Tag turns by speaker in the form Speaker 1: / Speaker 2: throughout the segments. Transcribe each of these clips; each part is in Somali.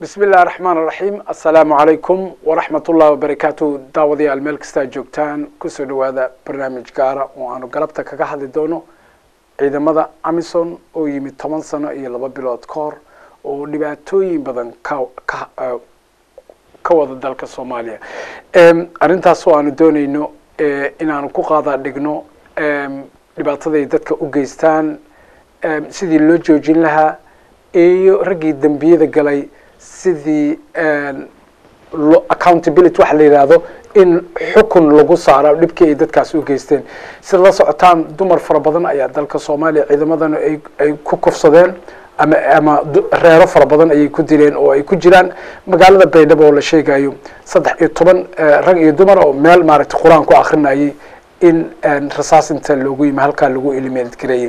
Speaker 1: bismi illahi raxmaan raxiim assalaamu calaykum waraxmat ullahi wabarakaatu daawadayaal meel kastaa joogtaan kusoo dhawaada barnaamij gaara oo aanu galabta kaga hadli doono ciidamada amison oo yimid toban sano iyo laba bilood ka hor oo dhibaatooyin badan ka ka ka wada dalka soomaaliya arrintaas oo aanu dooneyno inaanu ku qaada dhigno dhibaataday dadka u geystaan sidii loo joojin lahaa iyo raggii dembiyada galay sidii accountability waxa la yidhaahdo in xukun lagu saaro dhibkii ay dadkaas u geysteen sida la socotaan dumar fara badan ayaa dalka soomaaliya ciidamadana ay ay ku kufsadeen ama ama reero fara badan ayay ku dileen oo ay ku jiraan magaalada baydhabo oo la sheegayo saddex iyo toban rag iyo dumar oo meel maaragtay qur-aan ku akrinayay in rasaas inta loogu yimi halkaa lagu eliminate gareeyey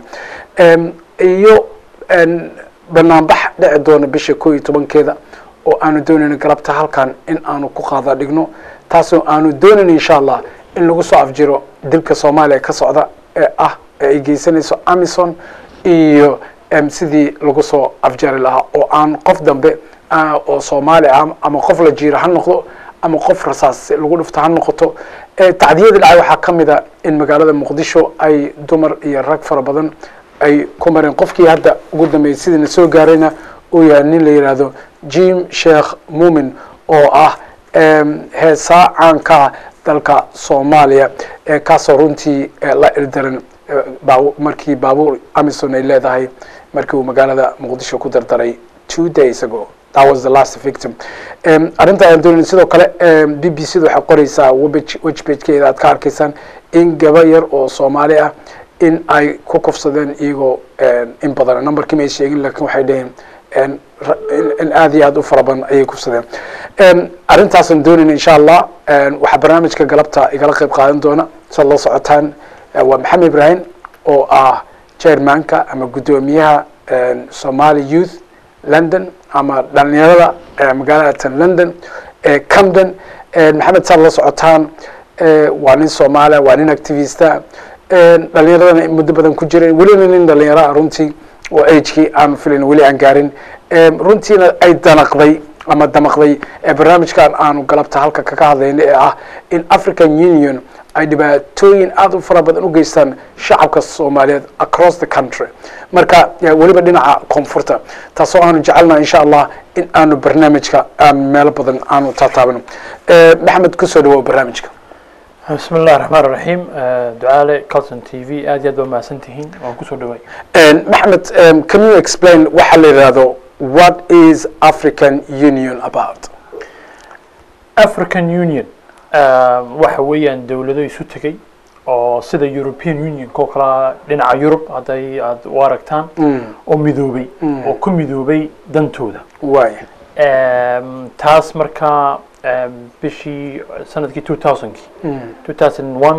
Speaker 1: iyo banaanbax dhici doona bisha koo iyo tobankeeda oo aanu doonayno galabta halkan in aanu ku qaada dhigno taasoo aanu doonayno insha allah in lagu soo afjiro dilka soomaaliya ka socda ee ah ee ay geysanayso amison iyo sidii lagu soo afjari lahaa oo aan qof dambe oo soomaali ah ama qof la jiiro ha noqdo ama qof rasaas lagu dhufto ha noqoto tacdiyada dhacay waxaa ka mid a in magaalada muqdisho ay dumar iyo rag fara badan ay ku mareen qofkii hadda ugu dambeeyay sidiina soo gaarayna uu yahay nin la yidhaahdo jim sheekh muumin oo ah heesaa caanka dalka soomaaliya kaasoo runtii la ildaran markii baabuur amison ay leedahay markii uu magaalada muqdisho ku dardaray two days ago that was the last victim arrinta aan doonayn sidoo kale b b c da waxay qoreysaa webpagekeeda aad ka arkaysaan in gaba yar oo soomaali ah in ay ku kufsadeen iyagoo in badan numberkii may sheegin lakin waxay dhaheen in aada iyo aad u fara badan ayay kufsadeen arrintaasaan doonayna insha allah waxaa barnaamijka galabta igala qeyb qaadan doona saad la socotaan waa maxamed ibrahim oo ah chairmanka ama guddoomiyaha somali youth london ama dhalinyarada magaalada london camden maxamed saad la socotaan waa nin soomaaliya waa nin activista dhalinyaradana muddo badan ku jiray welina nin dhalinyara runtii oo agekii aanu filayn weli aan gaarin runtiina ay danaqday ama damaqday barnaamijkan aanu galabta halka kaga hadlayna ee ah in african union ay dhibaatooyin aada u fara badan u geystaan shacabka soomaaliyeed across the country marka weliba dhinaca koonfurta taasoo aanu jecelnaha insha allah in aanu barnaamijka meelo badan aanu taataabano maxamed kusoo dhawow barnaamijka
Speaker 2: bismi اllahi الرحman الرaحيم ducaale calton t v aad iyo aad ba mahadsan tihiin waan kusoo dhaway
Speaker 1: maxamed can you explain waxa la yidhahdo what is african union about
Speaker 2: african union waxa weeyaan dowlado isu tegey oo sida european union ko kala dhinaca yurub hadday aad u aragtaan oo midoobay oo ku midoobay dantooda
Speaker 1: way
Speaker 2: taas markaa bishii sanadkii two thousandkii two thousand one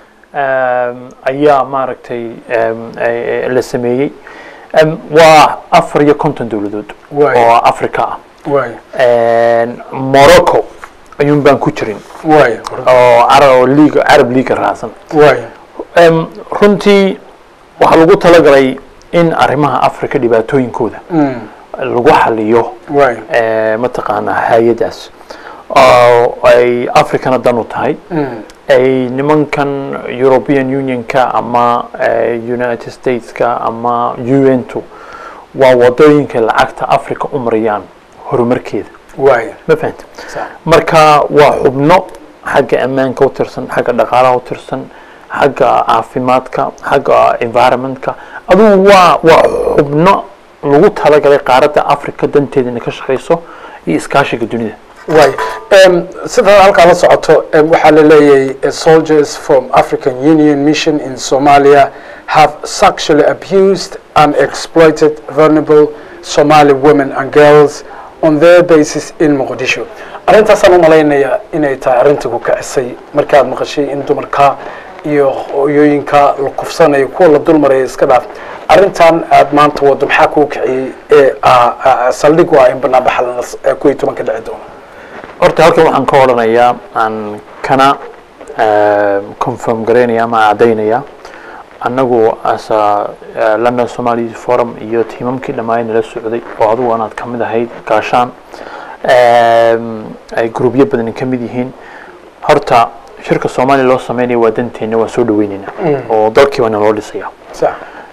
Speaker 2: ayaa maaragtay la sameeyey waa afar iyo konton dowladood oo africa ah
Speaker 1: way
Speaker 2: morocco ayuun baan ku jirin
Speaker 1: way
Speaker 2: oo oo leaga carab leaga raacsan
Speaker 1: way
Speaker 2: runtii waxaa lagu talagalay in arrimaha africa dhibaatooyinkooda lagu xaliyo
Speaker 1: way
Speaker 2: mataqaanaa hay-adaas oo ay africana dan u tahay ay nimankan european unionka ama united stateska ama u n tu waa wadooyinka lacagta africa u marayaan horumarkeeda
Speaker 1: way
Speaker 2: ma fahanta marka waa xubno xagga ammaanka u tirsan xagga dhaqaalaha u tirsan xagga caafimaadka xagga environmentka adugu waa waa xubno lagu talagalay qaaradda africa danteeda inay ka shaqayso iyo iskaashiga dunida
Speaker 1: way sidaad halkaa la socoto waxaa la leeyahay soldiers from african union mission in somalia have sexually abused and exploited vulnerable somali women and girls on their basis in muqdisho arrintaasaan u malaynayaa inay tahay arrinta ku kicisay markaad maqashay in dumarka iyo hooyooyinka la kufsanayo kuwa la dulmaraya iska dhaaf arrintan aad maanta wado maxaa kuu kiciyey ee saldhig u ah in banaanbaxa kuwii toban ka dhici doono
Speaker 2: horta halkan waxaan ka odhanayaa aan kana confirm garaynaya ama caddaynaya annagu asa london somali forum iyo tiimamkii dhammaan nala socday oo adugu anaad ka mid ahayd gaashaan em, ay gruubyo badan ka mid yihiin horta shirka soomaaliya loo sameynaya waa danteena waan soo dhaweyneynaa oo dalkii baana loo dhisaya
Speaker 1: sax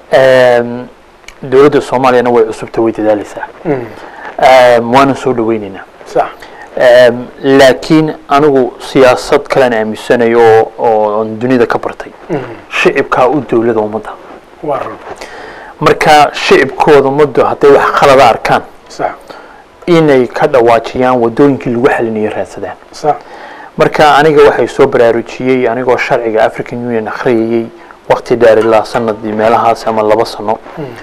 Speaker 2: Em, dowladda soomaaliyana way cusubta way dadaaleysaa Em, waana soo dhaweyneynaa
Speaker 1: sax
Speaker 2: Em, laakiin anigu siyaasad kalean aaminsanayo oo- oo aan dunida ka bartay shicibkaa u dowlada ummadda
Speaker 1: waa run
Speaker 2: marka shicibkooda ummaddu hadday wax khalada arkaan
Speaker 1: sax
Speaker 2: inay ka dhawaajiyaan wadooyinkii lagu xalinayo raadsadaan
Speaker 1: sax
Speaker 2: marka aniga waxay soo baraarujiyey anigoo sharciga african union akhriyayey waqti dheer ilaa sanadii meelahaas ama laba sano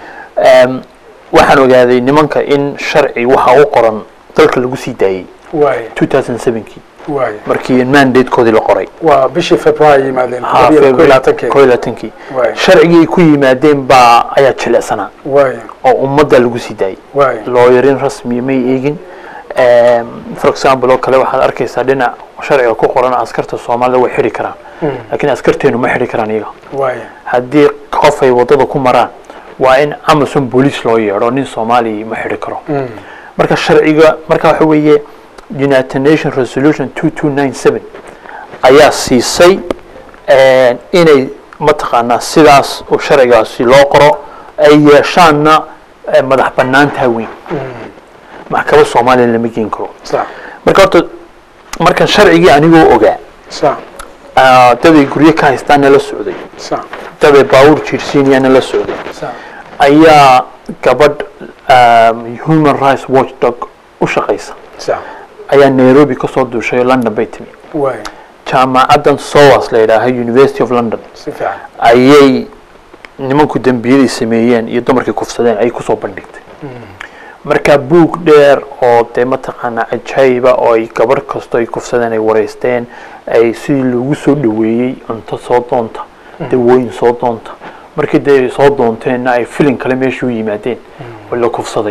Speaker 2: Em, waxaan ogaaday nimanka in sharci waxa u qoran dalka lagu sii daayey
Speaker 1: waay
Speaker 2: 2007kii
Speaker 1: waay
Speaker 2: markii mandatekoodii la qoray
Speaker 1: waa bishii february yimaadeen
Speaker 2: Ha,
Speaker 1: todoba iyo
Speaker 2: February-
Speaker 1: labaatankeeda.
Speaker 2: koob iyo labaatankii
Speaker 1: Waay.
Speaker 2: sharcigii ay ku yimaadeen baa ayaa jilecsanaa
Speaker 1: waay
Speaker 2: oo ummadda lagu sii daayey
Speaker 1: waay
Speaker 2: looyarin rasmiya may eegin Em, for example oo kale waxaad arkaysaa dhinac sharciga ku qoran askarta soomaalida way xidhi karaan laakiin askarteenu ma xidhi karaan iyaga
Speaker 1: waay
Speaker 2: haddii qof ay wadada ku maraan waa in amazon boolice loo yeedho nin soomaaliya ma xidhi karo marka sharciga marka waxa weeye united nation resolution 2297 ayaa siisay eh, inay mataqaanaa sidaas uu sharcigaasi loo qoro ay yeeshaanna eh, madax banaantaa weyn maxkamad soomaaliya lama geen karo
Speaker 1: sax
Speaker 2: marka horta markan sharcigii anigoo ogaa
Speaker 1: sax
Speaker 2: ah, daday guryo ka haystaana la socday
Speaker 1: sax
Speaker 2: daday baawur jiirsiinayana la socday
Speaker 1: sax
Speaker 2: ayaa gabadh um, human rights watchdog u shaqaysa
Speaker 1: sax
Speaker 2: ayaa nairobi ka soo duushay oo london bay timi
Speaker 1: waay
Speaker 2: jaamacaddan sowas la yidhaaha university of london
Speaker 1: si fiican
Speaker 2: ayay nimanku dembiyaday sameeyeen iyo dumarkii kufsadeen ay kusoo bandhigtay marka buug dheer oo dee mataqaanaa cajaayiba oo ay gabarh kasto ay kufsadeen ay wareysteen ay sidii loogu soo dhaweeyey cunto soo doonta dawooyin soo doonta markii dee ay soo doonteenna ay filin kale meesha u yimaadeen oo la kufsaday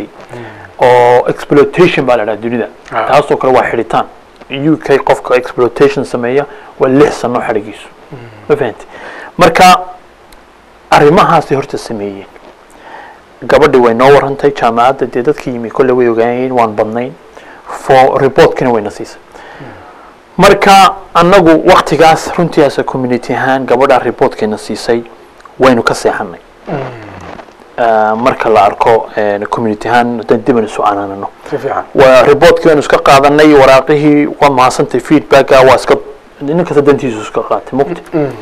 Speaker 2: oo exploitation baa la dhaha dunida
Speaker 1: Ah.
Speaker 2: taasoo kale waa xidhitaan u k qofka exploitation sameeya waa lix sano xadhigiisu ma fahantay marka arrimahaasay horta sameeyeen gabadhi way noo warantay jaamacadda dee dadkii yimi kolle way ogaayeen waan badnayn for reportkina wayna siisay marka annagu waktigaas runtiiasa community ahaan gabadha reportkeena siisay waynu ka seexanay Ah, marka la arko eh, community ahaan haddaan dib aan isu canaanano
Speaker 1: si fiican
Speaker 2: waa reportkii waanu iska qaadanay waraaqihii waa mahadsantay feedbacka waa iska nin kasta dantiisu iska qaatay mugti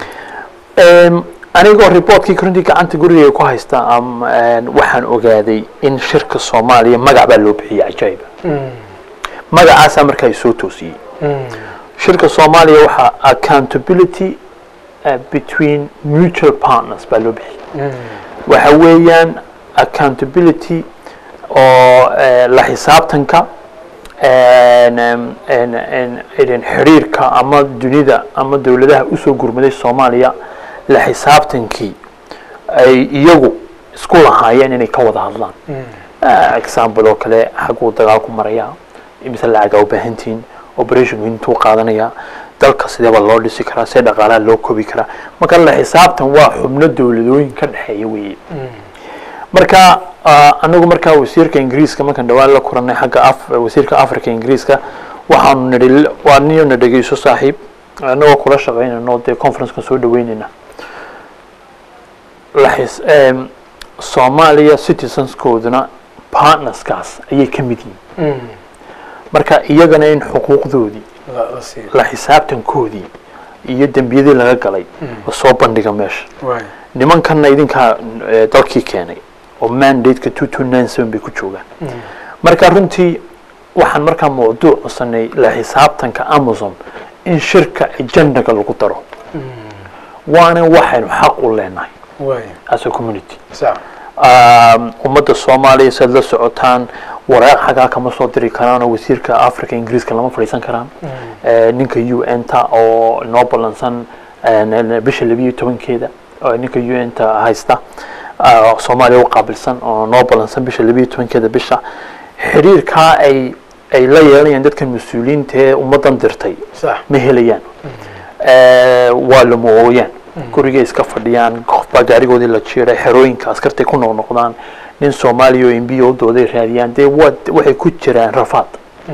Speaker 2: Em, anigoo reportkii runtii gacanta gurigay ku haysta am, en, waxaan ogaaday in shirka soomaaliya magac baa loo bixiyey cajaayiba magacaasaa markaa soo toosiyey shirka soomaaliya waxaa accountability uh, between mutual partners baa loo bixiyey waxa weeyaan accountability oo eh, la xisaabtanka en, em, en, en, en, xiriirka ama dunida ama dowladaha usoo gurmaday soomaaliya la xisaabtankii ay iyagu isku lahaayeen inay ka wada hadlaan Ah, example oo kale xaguu dagaalku marayaa imise lacagaa u baahantihiin operationku intuu qaadanayaa dalka sideeba loo dhisi karaa see dhaqaalaha loo kobi karaa marka la xisaabtan waa xubno dowladooyin ka dhexeeya weeye marka ah, anagu markaa wasiirka ingiriiska markaan dhawaan la kulanay xagga af wasiirka africa ingiriiska waxaanu nidhi waa niyo na dhegeyso saaxiib anagoo kula shaqaynayno dee conferencekan soo dhaweynayna la xis em, soomaaliya citizenskooduna partnerskaas ayay ka mid yihiin marka iyagana in xuquuqdoodii
Speaker 1: la la siiyo
Speaker 2: la xisaabtankoodii iyo dembiyadii laga galay la soo bandhiga meesha
Speaker 1: waay
Speaker 2: nimankanna idinkaa eh, dalkii keenay oo mandateka two two nine seven bay ku joogaan marka runtii waxaan markaa mawduuc cusanay la xisaabtanka amazon in shirka agendaga lagu daro waana waxaynu xaq u leenahay
Speaker 1: waay
Speaker 2: as a community
Speaker 1: sax
Speaker 2: Um, ummadda soomaaliya saad la socotaan waraaq xagaa kama soo diri karaan oo wasiirka africa ingiriiska lama fadhiisan karaan Eh, ninka u n ta oo noo ballansan eh, bisha labiyo tobankeeda oo ninka u n ta haysta ah, soomaaliya u qaabilsan oo noo ballansan bisha labiyo tobankeeda bisha xiriirkaa ay ay la yeelanayaan dadkan mas-uuliyiinta ee ummaddan dirtay
Speaker 1: sax
Speaker 2: ma helayaan Eh, waa lama ooyaan gurigay iska fadhiyaan qofbaa gaarigoodii la jiiray xerooyinka askartay ku noqnoqdaan nin soomaaliya oo mb o dooday raadiyaan dee waa waxay ku jiraan rafaad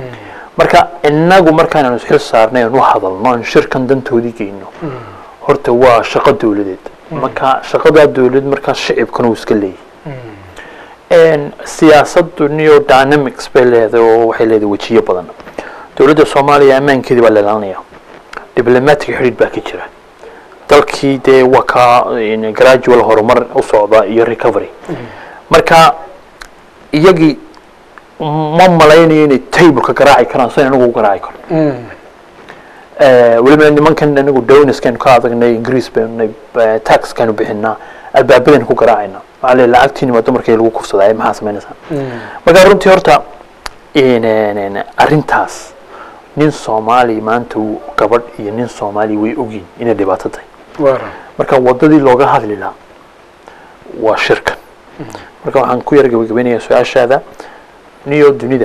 Speaker 2: marka inagu markaananu isxil saarnay aan u hadalno aan shirkan dantoodii geyno horta waa shaqo dowladeed marka shaqadaa dowladeed markaa shicibkana uu iska leeyahy siyaasaddu neo dynamics bay leedahay oo waxay leedahay wejiyo badan dowladda soomaaliya ammaankeedii baa leelanaya diblomatic xidhiidh baa ka jira dalkii dee waa ka gradual horumar u socda iyo recovery marka iyagii ma malaynayo inay tableka garaaci karaan sidan anagu u garaaci karno weliba nimankan anagu doniskan ka adagnay ingiriis baynu taxkanu bixinaa albaabadan ku garaacayna waxaa le lacagtiini waa dumarkii lagu kufsadaa maxaa samaynaysaa marka runtii horta arrintaas nin soomaali maanta gabadh iyo nin soomaali way ogyihin inay dhibaato tahay marka wadadii looga hadli lahaa waa shirkan marka waxaan ku yar gabagabaynayaa su-aashaada niyo dunida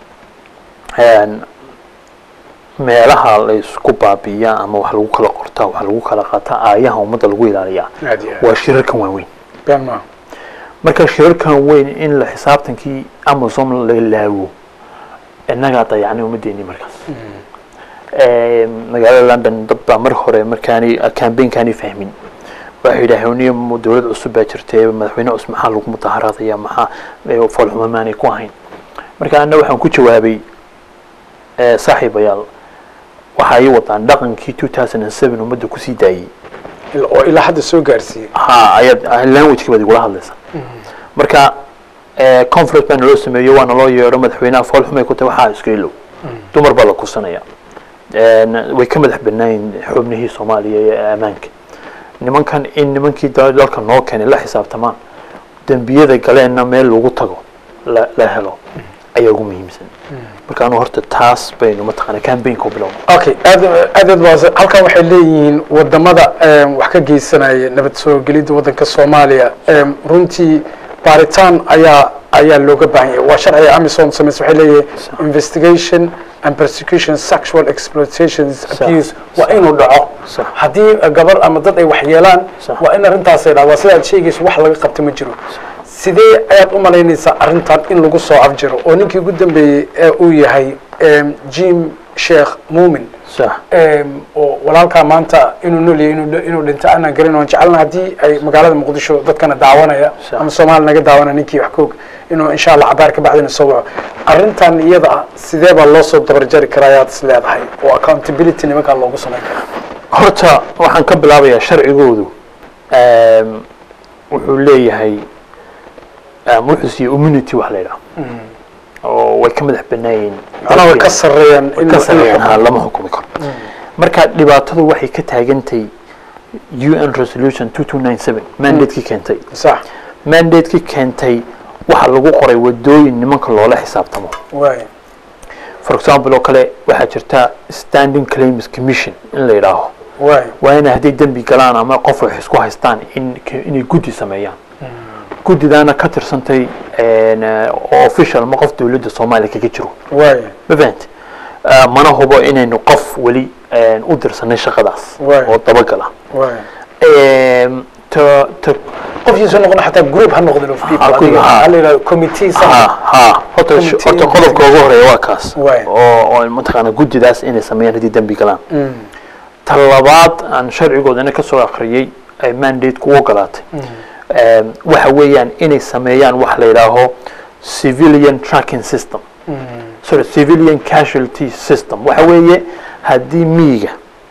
Speaker 2: meelaha la isku baabiiyaa ama wax lagu kala qortaa wax lagu kala qaataa aayaha ummadda lagu ilaaliyaa waa shirarkan waaweyn marka shirarkan weyn in la xisaabtankii amazon la laago innagaa dayacnay ummaddeennii markaas magaalada london dad baa mar hore markaani cambaynkaani fahmin waxay yidhaaheen niyo dowlad cusub baa jirtay madaxweyne cusub maxaa lagu mudaharaadaya maxaa foolxuma maanay ku ahayn marka anna waxaan ku jawaabay saaxiibayaal waxa ay wadaan dhaqankii two thousand and seven ummadda kusii daayey
Speaker 1: oo ilaa hadda soo gaarsiiyey
Speaker 2: ha ayaad languageki baad igula hadlaysaa marka conference baa naloo sameeyo waa naloo yeedho madaxweynaha foolxumay ku tahay waxaa iska ilow dumar baa la kursanaya way ka madax banaayin xubnihii soomaaliya ee ammaanka nimankan in nimankii dalka noo keenay la xisaabtamaan dembiyada galeenna meel lagu tago la helo ayaa ugu muhiimsan marka anu horta taas baynu mataqaana cambaynka u bilowna
Speaker 1: okay aad aad aad waa halkan waxay leeyihiin wadamada wax ka geysanaya nabad soo gelidda waddanka soomaaliya runtii baaritaan ayaa ayaa looga baahan yahay waa sharciga amisom samaysa waxay leeyahay investigation and persecution sexual exploitations abuse waa inuu dhaco haddii gabar ama dad ay wax yeelaan waa in arrintaasay dhac waa sidaad sheegayso wax laga qabta ma jiro sidee ayaad u malaynaysaa arrintan in lagu soo afjiro oo ninkii ugu dambeeyey ee uu yahay jim sheekh muumin oo walaalkaa maanta inuu noolyahay inuu dhinto aanaan garin oon jecelna haddii ay magaalada muqdisho dadkana daawanaya ama soomaali naga daawanaya ninkii wax koog inuu insha allah cabaar ka bacdina soo waco arrintan iyada ah sidee baa loo soo dabarjari karaa ayaad is leedahay oo accountability nimankaa loogu samayn karaa
Speaker 2: horta waxaan ka bilaabayaa sharcigoodu wuxuu leeyahay wuxuu siiyey immunity wax la yidhaha oo way ka madax banaayiin
Speaker 1: macnaha way ka sarreeyaan
Speaker 2: ka sarreeyaan ha lama xukumi karo marka dhibaatadu waxay ka taagantay un resolution two two nine seven mandatekii keentay
Speaker 1: sax
Speaker 2: mandatekii keentay waxa lagu qoray wadooyin nimanka loola xisaabtamo
Speaker 1: waay
Speaker 2: for example oo kale waxaa jirta standing claims commission in la yidhaaho
Speaker 1: waay
Speaker 2: waa inay hadday dembi galaan ama qof wax isku haystaan in inay guddi sameeyaan guddidaana ka tirsantay oo official ma qof dowladda soomaaliya kaga jiro
Speaker 1: waay
Speaker 2: ma fahamti mana hubo inaynu qof weli u dirsanay shaqadaas
Speaker 1: Waay.
Speaker 2: oo dabagala
Speaker 1: waay
Speaker 2: ta ta
Speaker 1: qofkiisu noqon xataa group ha noqdin of people
Speaker 2: Ha,
Speaker 1: adiga
Speaker 2: ha.
Speaker 1: ha la yidhahdo committee sax
Speaker 2: ha ha horta
Speaker 1: Committee
Speaker 2: horta qodobka ugu horeeya waa kaas
Speaker 1: Waay.
Speaker 2: oo oo mataqaana guddidaas inay sameeyaan haddii dembi galaan ta labaad aan sharcigoodana ka soo akhriyey ay mandate-ku u ogolaatay Em, waxa weeyaan inay sameeyaan wax la yidhaaho civilian tracking system sorry civilian casualty system waxa weeye haddii miyiga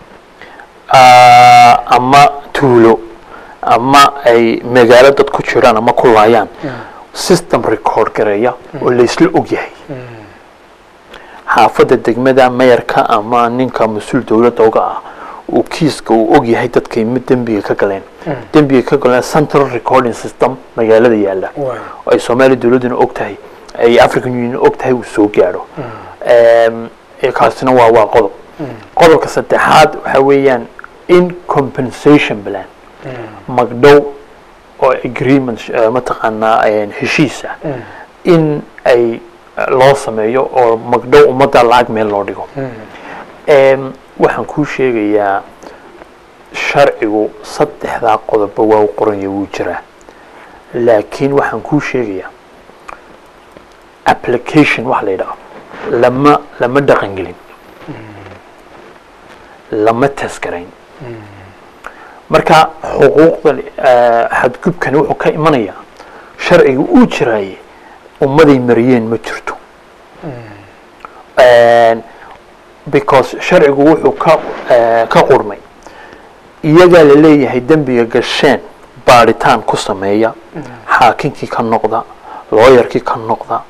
Speaker 2: ah, ama tuulo ama ay magaalo dad ku jiraan ama ku laayaan system record gareeya oo laysla og yahay xaafadda degmada mayarka ama ninka mas-uul dowladda uga ah uu kiiska uu og yahay dadkay mid dembiga ka galeen dembiga ka galeen central recording system magaalada yaalla
Speaker 1: waay
Speaker 2: oo ay soomaaliya dowladduna og tahay ay african union og tahay uu soo gaadho Em, ee kaasina waa waa qodob qodobka saddexaad waxa weeyaan in compensation plan magdhow oo agreement eh, mataqaanaa eh, heshiis ah in ay eh, loo sameeyo oo magdhow ummadda lacag meel loo dhigo Em, waxaan kuu sheegayaa sharcigu saddexdaa qodobba waa u qoranya wuu jiraa laakiin waxaan kuu sheegayaa application wax la yidhaahdo lama lama dhaqan gelin lama taskarayn marka xuquuqda eh, xadgubkani wuxuu ka imanayaa sharciga uu jiraaye ummaday mariyeen ma jirto And because sharcigu wuxuu ka eh, ka qurmay iyagaa la leeyahay dembiga gasheen baadhitaan ku sameeya xaakinkii ka noqda looyarkii ka noqda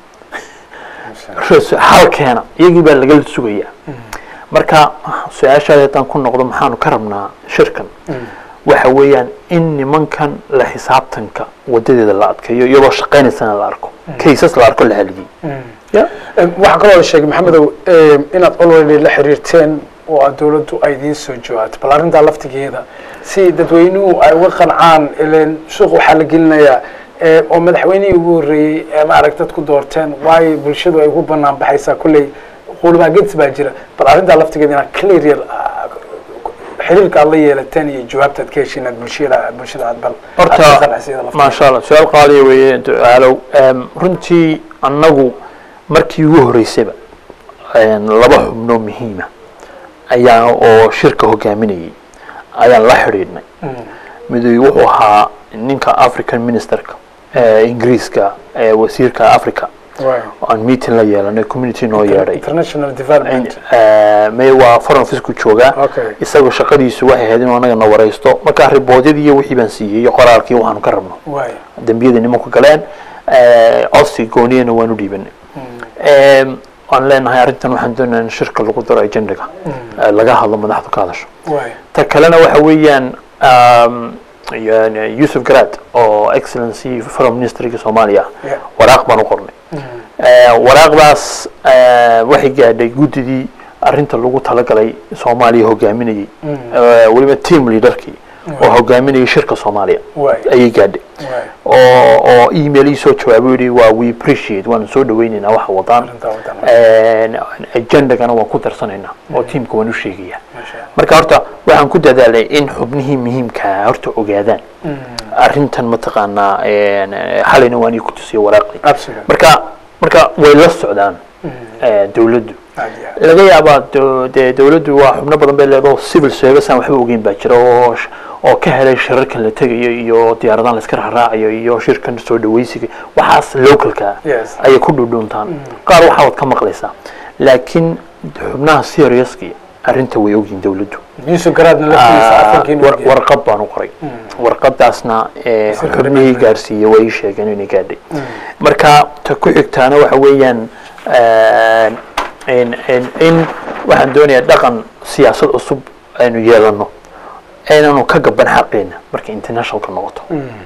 Speaker 2: res- xalkeena iyagii baa lagala sugayaa marka su-aashaada haddaan ku noqdo maxaanu ka rabnaa shirkan waxa weeyaan in nimankan la xisaabtanka wadadeeda la adkeeyo iyadoo shaqaynaysana la arko kaysas la arko la haliyey ya
Speaker 1: waxaa kaloo la sheegay maxamedow inaad already la xiriirteen oo aad dawladdu ay idiin soo jawaato bal arrintaa laftigeeda si dadweynuhu ay uga qancaan ileen suuq waxaa la gelinayaa eh, oo madaxweynihii ugu horreeyey ee maarag dadku doorteen waayo bulshadu ay ugu banaan baxaysaa kolley quulmaagedsi baa jira bal arrintaa laftigeeda inaad clear yar ah, xiriirka aad la yeelateen iyo jawaabta aad ka heshiin aad bulshada bulshada aad bal aad ka
Speaker 2: horta
Speaker 1: qanacsiiyada laftigeeda.
Speaker 2: maasha allah su-aal qaaliya weeye ducaalow Em, runtii annagu markii ugu horreysayba em, laba xubnoo muhiima ayaa oo shirka hogaaminayay ayaan la xidhiidhnay midoobey wuxuu ahaa ninka african ministerka ee ingiriiska ee wasiirka africa
Speaker 1: Waayo.
Speaker 2: oo aan meeting la yeelanay community noo yeedhay
Speaker 1: international development
Speaker 2: may waa foreign office-ku joogaa
Speaker 1: Okay.
Speaker 2: isagoo shaqadiisu waxay ahayd inuu anaga na waraysto markaa riboodyadii iyo wixii baan siiyey iyo qoraalkii waxaanu ka rabno
Speaker 1: waayo
Speaker 2: dembiyada nimanku galeen codsi gooniyana waanu dhiibanay waan leenahay arrintan waxaan doonayaa in shirka lagu daro agendaga eh, laga hadlo madaxdu ka hadasho
Speaker 1: waayo
Speaker 2: ta kalena waxa weeyaan um, yani yusuf garad oo excellency foreign ministeriga soomaaliya
Speaker 1: Yeah.
Speaker 2: waraaq baan u qornay Eh, waraaqdaas eh, waxay gaadhay guddidii arrinta lagu talagalay soomaaliya hogaaminayay Eh, weliba team leaderkii oo hogaaminayay shirka soomaaliya
Speaker 1: waayo
Speaker 2: ayay gaadhay
Speaker 1: waayo
Speaker 2: oo oo email ii soo jawaabay yidhi waa we appreciate waan soo dhawaynaynaa waxa wadaan
Speaker 1: arrintaa wadana
Speaker 2: agendagana waan ku darsanaynaa oo tiimka waan u sheegayaa
Speaker 1: Masha Allah.
Speaker 2: marka horta waxaan ku dadaalay in xubnihii muhiimkaa horta ogaadaan arrintan mataqaanaa een, eh, xalayna waan ii ku tusiyo waraaqdii
Speaker 1: absolutely
Speaker 2: marka marka way la socdaan eh, dawladdu
Speaker 1: aad iyo aad.
Speaker 2: laga yaabaa do- dee dawladdu waa xubno badan bay leedaho civil service aan waxba ogeyn baa jira oo sh- oo ka helay shirarkan la tegayo iyo diyaaradahan la iska raaraacayo iyo shirkan soo dhawaysiga waxaas localka
Speaker 1: Yes.
Speaker 2: ayay ku dhudhuuntaan qaar waxaa waad ka maqlaysaa laakiin xubnaha seriouski arrinta way ogyihin dawladdu
Speaker 1: yusuf garaadna laftiisa
Speaker 2: Ah,
Speaker 1: afarkiina
Speaker 2: war- warqad baan u qoray warqadaasna eh,
Speaker 1: Sir
Speaker 2: xubnihii gaarsiiyey way ii sheegeen inay gaadhay marka ta ku xigtaana waxa weeyaan eh, in in in waxaan doonayaa dhaqan siyaasad cusub aynu yeelano aynanu ka gaban xaqeena marka internationalka noqoto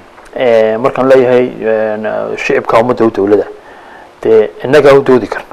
Speaker 2: Eh, markaan leeyahay eh, shicibka ummadda u dowlada dee innagaa u doodi karna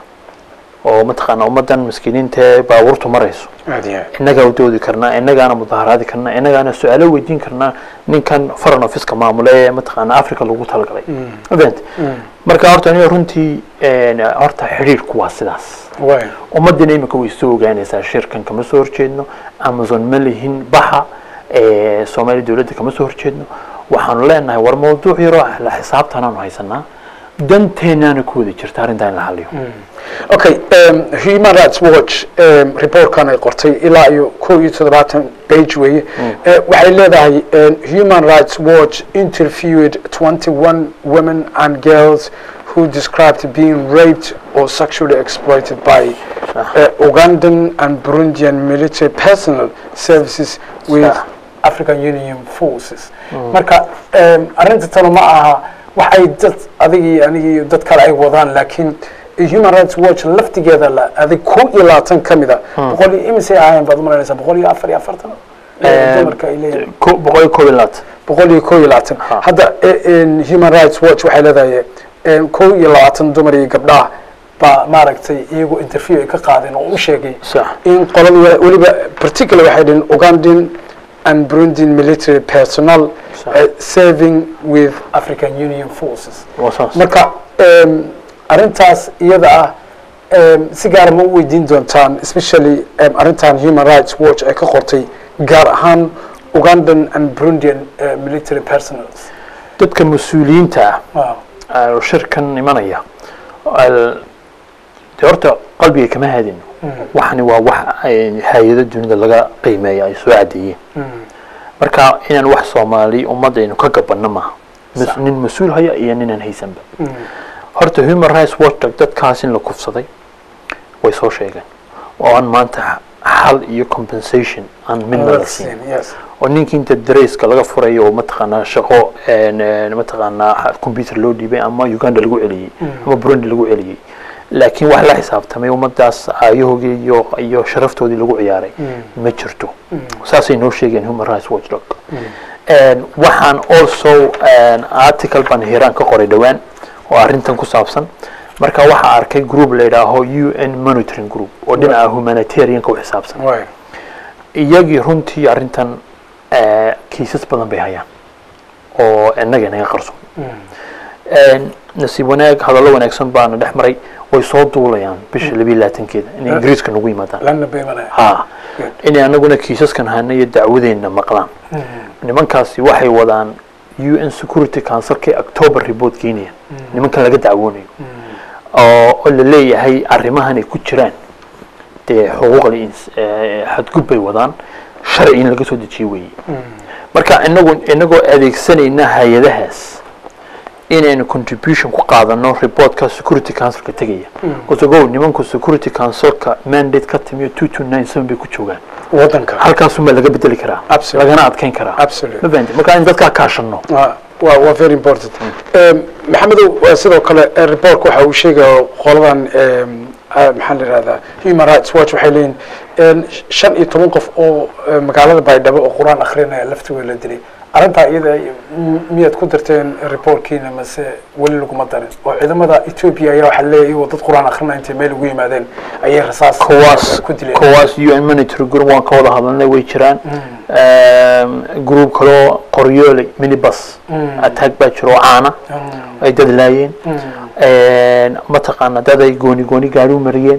Speaker 2: oo mataqaana ummaddan miskiiniinta ee baabuurtu marayso
Speaker 1: aad iyo aad.
Speaker 2: innagaa u doodi karnaa innagaana mudaharaadi karnaa innagaana su-aalo weydiin karnaa ninkan foreign officeka maamule ee mataqaana africa lagu talagalay event marka horta aniga runtii een, horta xidhiirku waa sidaas
Speaker 1: waayo
Speaker 2: ummaddiina imika way soo ogaanaysaa shirkan kama soo horjeedno amazon ma lihin baxa ee, soomaaliya dowladda kama soo horjeedno waxaanu leenahay war mawduuc yaroo la xisaabtanaanu haysanaa danteenaana ku wada jirta arrintaa in la xaliyo
Speaker 1: okay um, human rights watch um, reportkan ay qortay ilaa iyo kow iyo toddobaatan page weeye Eh, waxay leedahay um, human rights watch interviewed 21 women and girls who described being raped or sexually exploited by uh, Ugandan and Burundian military personnel services with
Speaker 2: Sah.
Speaker 1: African Union forces marka um, arrinta talo ma aha waxay dad adig iyo aniga iyo dad kale ay wadaan laakiin human rights watch laftigeeda la adig ko iyo labaatan ka mid a boqol iyo imisay ahaayeen baad umalanaysaa boqol iyo afar iyo afartan
Speaker 2: Em,
Speaker 1: dumarka ay leeyihiin
Speaker 2: Ko- boqol iyo koob iyo labaatan
Speaker 1: boqol iyo ko iyo labaatan
Speaker 2: Ha.
Speaker 1: hadda eh, en, human rights watch waxay leedahay em, ko iyo labaatan dumar iyo gabdhaha baa maaragtay iyagu interview ay ka qaadeen oo u sheegay
Speaker 2: sax
Speaker 1: in qolada wa- weliba particular waxay dhihin Ugandan and Burundian military personnel
Speaker 2: Sure.
Speaker 1: uh, serving with African Union forces
Speaker 2: waa saas
Speaker 1: marka em, arrintaas iyada ah em, si gaara ma u weydiin doontaan especially em, arrintan human rights watch ay ka qortay gaar ahaan Ugandan and Burundian uh, military personnels
Speaker 2: dadka mas-uuliyiinta ah
Speaker 1: Wow.
Speaker 2: oo shirkan imanaya al- de horta qalbiga kama haadino waxani waa wax ay hay-ado dunida laga qiimeeya ay soo cadeeyeen marka inaan wax soomaali ummadaynu ka gabanno maaha mas- nin mas-uul haya iyo ninaan haysanba horta human rights watchdog dadkaas in la kufsaday way soo sheegeen oo aan maanta xal iyo compensation aan midna la siin
Speaker 1: yes
Speaker 2: oo ninkii inta dareyska laga furayo oo mataqaanaa shaqo een, een, mataqaanaa xa- computer loo dhiibay ama uganda lagu celiyey ama burundi lagu celiyey laakiin wax la xisaabtamay ummadaas aayahoogii iyo iyo sharaftoodii lagu ciyaaray ma jirto saasay noo sheegeen human rights watchdog Een, waxaan also een, article baan hiiraan ka qoray dhowaan oo arrintan ku saabsan marka waxaa arkay group la yidhaaho u n monitoring group oo dhinaca humanitarianka u xisaabsan
Speaker 1: way
Speaker 2: iyagii runtii arrintan eh, kiisas badan bay hayaan oo innaga inaga qarsoon Een, nasiib wanaag hadallo wanaagsan baana dhex maray way soo duulayaan bisha labiyo labaatankeeda inay ingiriiska nagu yimaadaan
Speaker 1: lana beemanaya
Speaker 2: ha inay anaguna kiisaskan hana iyo dacwadeenna maqlaan nimankaasi waxay wadaan u n security councilkay october report keenayaan nimankan laga dacwoonayo oo oo la leeyahay arrimahan ay ku jiraan dee xuquuqda ins- eh, xadgud bay wadaan sharci in laga soo dejiyo weeye marka inagu inagoo adeegsanayna hay-adahaas inaynu contribution ku qaadano reportka security councilka tegaya kusagow nimanku security councilka mandate ka timiyo two two nine seven bay ku joogaan
Speaker 1: wadanka
Speaker 2: halkaasuma laga bedeli karaa
Speaker 1: Absolutely.
Speaker 2: lagana adkeyn karaa
Speaker 1: Absolutely.
Speaker 2: ma fahanti marka in dadkaa kaashano
Speaker 1: waa waa waa very important Em, maxamedow waa sidoo kale eh, reportka waxa uu sheegaya qoladan em, ah, maxaa la yihahdaa human rights watch waxay leeyihin en, shan iyo toban qof oo eh, magaalada baydhabo oo qur-aan akrinaya laftigooda la dilay arrintaa iyada m- miyaad ku darteen reportkiina mase weli laguma darin oo ciidamada ethiopia ayaa waxaa leeyahay iyagoo dad qur-aan akrinaya intay meel ugu yimaadeen ayay rasaas
Speaker 2: kuwaas
Speaker 1: ku dileen
Speaker 2: kuwaas u n monitor group waan ka wada hadalnay way jiraan group kaloo qoryoole minibus attack baa jiro oo caana ay dad laayeen mataqaana dad ay gooni gooni gaari u mariyeen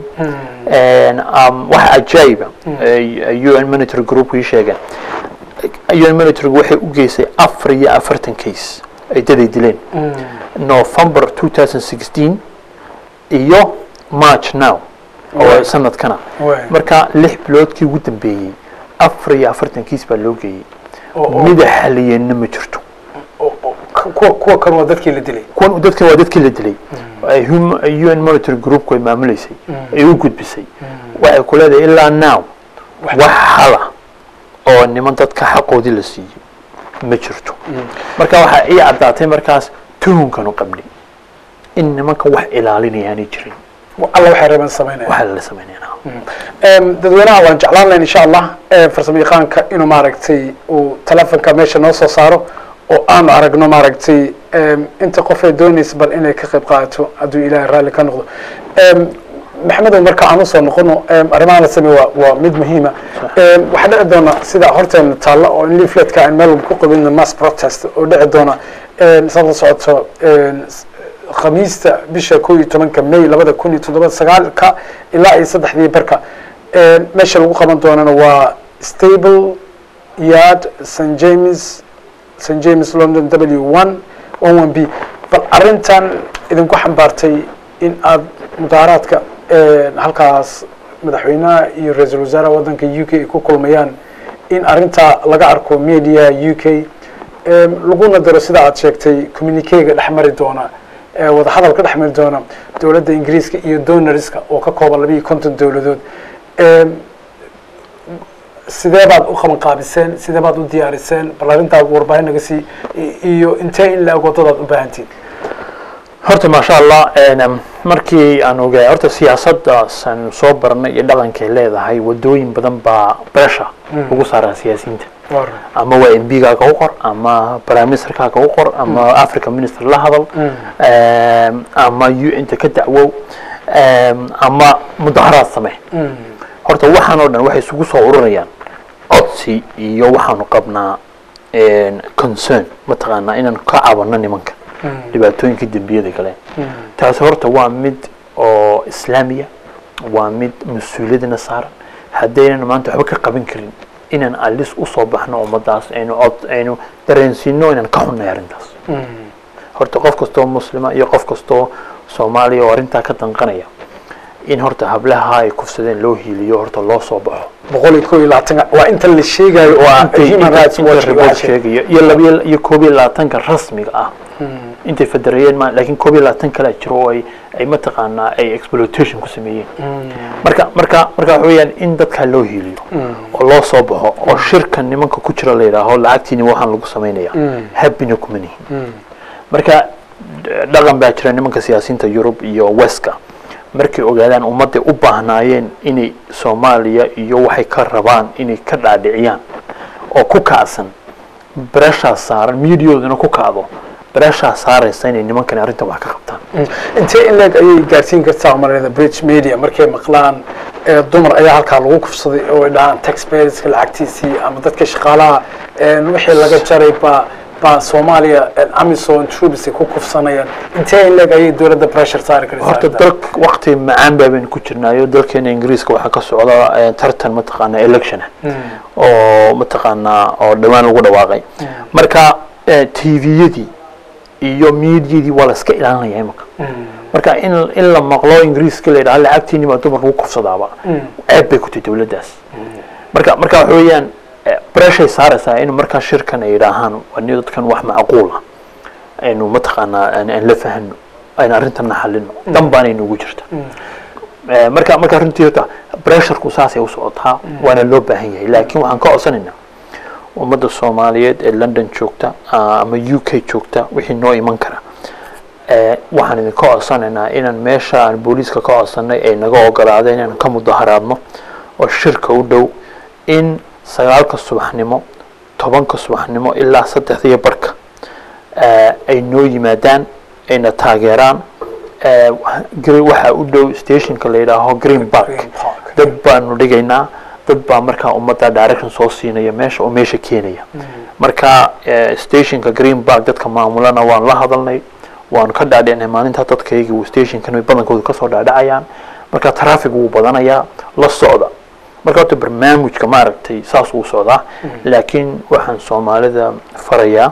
Speaker 2: um, wax ajaayiba u n monitor group ii sheegeen u n monitor waxay u geysay afar iyo afartan case ay dad ay dileen november 2016 iyo march now oo
Speaker 1: Right.
Speaker 2: sanadkana
Speaker 1: Right.
Speaker 2: marka lix biloodkii ugu dambeeyey afar iyo afartan kiis baa loo geeyey
Speaker 1: Oo- oo-
Speaker 2: mida xaliyeenna ma jirto
Speaker 1: oo- oo- kuwa kuwa kan waa dadkii la dilay
Speaker 2: kuwan dadkan waa dadkii la dilay ay hum- u n monitor groupku ay maamuleysay ay u gudbisay waxay ku leedahay ilaa now
Speaker 1: Wax-
Speaker 2: wax hala oo niman dadka xaqoodii la siiyey ma jirto marka waxaa ii caddaatay markaas tuhunkanu qabnay in nimanka wax ilaalinayaanay jirin
Speaker 1: alla waxay reebeen samaynaya
Speaker 2: waxaa lala samaynayna
Speaker 1: Em, dadweynaha waan jeclaan lahayn insha allah em, farsamo yaqaanka inuu maaragtay uu telefonka meesha noo soo saaro oo aanu aragno maaragtay em, inta qof ay doonaysa bal inay ka qayb qaadato hadduu ilaahay raalli ka noqdo Em, maxamedow marka aan usoo noqono em, arrimaha la sameey waa waa mid muhiima Em, waxaa dhici doona sida horteena taalla oo in leafletka aan meel walba ku qabin mass protest oo dhici doona em, saad la socoto em, s- khamiista bisha kow iyo tobanka may labada kun iyo toddoba sagaalka ilaa iyo saddexdii barka Een, meesha lagu qaban doonana waa stable yard st james st james london w one one one b bal arrintan idinku xambaartay in aad mudaaraadka een, halkaas madaxweynaha iyo ra-iisul wasaaraha waddanka u k ay ku kulmayaan in arrintaa laga arko mediaha u k Em, laguna daro sida aad sheegtay communiquega dhex mari doona ee wadahadalka dhex mari doona dowladda ingiriiska iyo donorska oo ka kooban labiiyo konton dowladood Em, sidee baad u qaban qaabiseen sidee baad u diyaariseen bal arrintaa warbaahin naga sii i- iyo intee in la-eg waddadaad u baahantiin
Speaker 2: horta maasha allah een, markii aan ogaay horta siyaasaddaas aan soo baranay iyo dhaqankay leedahay wadooyin badan baa beesha lagu saaraa siyaasiyiinta ama waa m b-gaaga u qor ama prime ministerkaaga u qor ama africa minister la hadal em, ama u inta ka dacwow em, ama mudaharaad samee horta waxaan oo dhan waxay isugu soo ururayaan codsi iyo waxaanu qabnaa een, concern mataqaanaa inaan ka cabanno nimanka dhibaatooyinka dembiyada galeen taasi horta waa mid oo islaamiya waa mid mas-uuliyadina saaran haddaynan maanta waxba ka qaban karin inaan alis usoo baxno ummadaas aynu cod aynu dareensiino inaan ka xunnay arrintaas horta qof kastoo muslima iyo qof kastoo soomaaliya oo arrintaa ka danqanaya in horta hablaha ay kufsadeen loo hiiliyo horta loo soo baxo
Speaker 1: boqol iyo kow iyo labaatan waa inta la sheegayo oo ah
Speaker 2: Intay-
Speaker 1: human
Speaker 2: inta-
Speaker 1: rights
Speaker 2: inta
Speaker 1: watch
Speaker 2: report
Speaker 1: waxaa sheegay.
Speaker 2: sheegaya iyo labiyo iyo koob iyo labaatanka rasmiga ah intay federeeyeen ma laakiin koob iyo labaatan kale jiro oo ay ay mataqaanaa ay exploitation ku sameeyeen marka marka marka waxa weeyaan in dadkaa loo hiiliyo oo loo soo baxo oo shirka nimanka ku jira la yidhaaho lacagtiini waxaan lagu samaynaya happina kuma nihin marka d- dhaqan baa jira nimanka siyaasiyiinta yurub iyo weska markay ogaadaan ummadday u baahnaayeen inay soomaaliya iyo waxay ka rabaan inay ka dhaadhiciyaan oo ku kacsan bereshaa saaran miidiyadooduna ku kacdo bereshaa saaraysa inay nimankani arrintan wax ka qabtaan
Speaker 1: intee in leeg ayay gaarsiin kartaa malayada bridge media markay maqlaan ee dumar ayaa halkaa lagu kufsaday oo ay dhahaan taxpayerska lacagtiisii ama dadka shaqaalaha een wixii laga jaray baa baa soomaaliya een amison troops ay ku kufsanayaan intee in leeg ayay dowladda pressure saari karaysaa
Speaker 2: horta
Speaker 1: arrintan?
Speaker 2: dalk waqti macaan baa baynu ku jirnaayo dalkeena ingiriiska waxaa ka socda eh, tartan mataqaanaa election ah oo mataqaanaa oo dhawaan lagu dhawaaqay marka tviyadii iyo miidiyadii waa la iska ilaalinaya imika marka in in la maqlo ingiriiska la yidhaha lacagtiini baa dumar lagu kufsadaaba ceeb bay ku tahay dowladdaas marka marka waxa weeyaan eh, pressuray saaraysaa in markaa shirkan ay yidhaahaan wani dadkan wax macquul ah aynu mataqaanaa aan aan la fahano aynu arrintanna xalino dan baanay nugu jirta Eh, marka marka runtii horta pressureku saasay u socotaa waana loo baahan yahay laakiin waxaan ka codsanaynaa ummadda soomaaliyeed ee london joogta ah, ama u k joogta wixii noo iman kara Eh, waxaan idinka codsanaynaa inaan meesha aan booliiska ka codsanay ay naga ogolaadeen inaan ka mudaharaadno oo shirka u dhow in sagaalka subaxnimo tobanka subaxnimo ilaa saddexdiyo barka eh, ay noo yimaadaan ayna taageeraan eh, gre- waxaa u dhow stationka la yidhaaho green park
Speaker 1: Green Park.
Speaker 2: dad baanu dhigaynaa dad baa markaa ummadda direction soo siinaya meesha oo meesha keenaya marka eh, stationka green park dadka maamulana waan la hadalnay waanu ka dhaadhicinay maalinta dadkayga uu stationkan badankooda kasoo dhaadhacayaan marka traffic wuu badanayaa la socda marka horta barnaamijka maaragtay saas uu socdaa laakiin waxaan soomaalida farayaa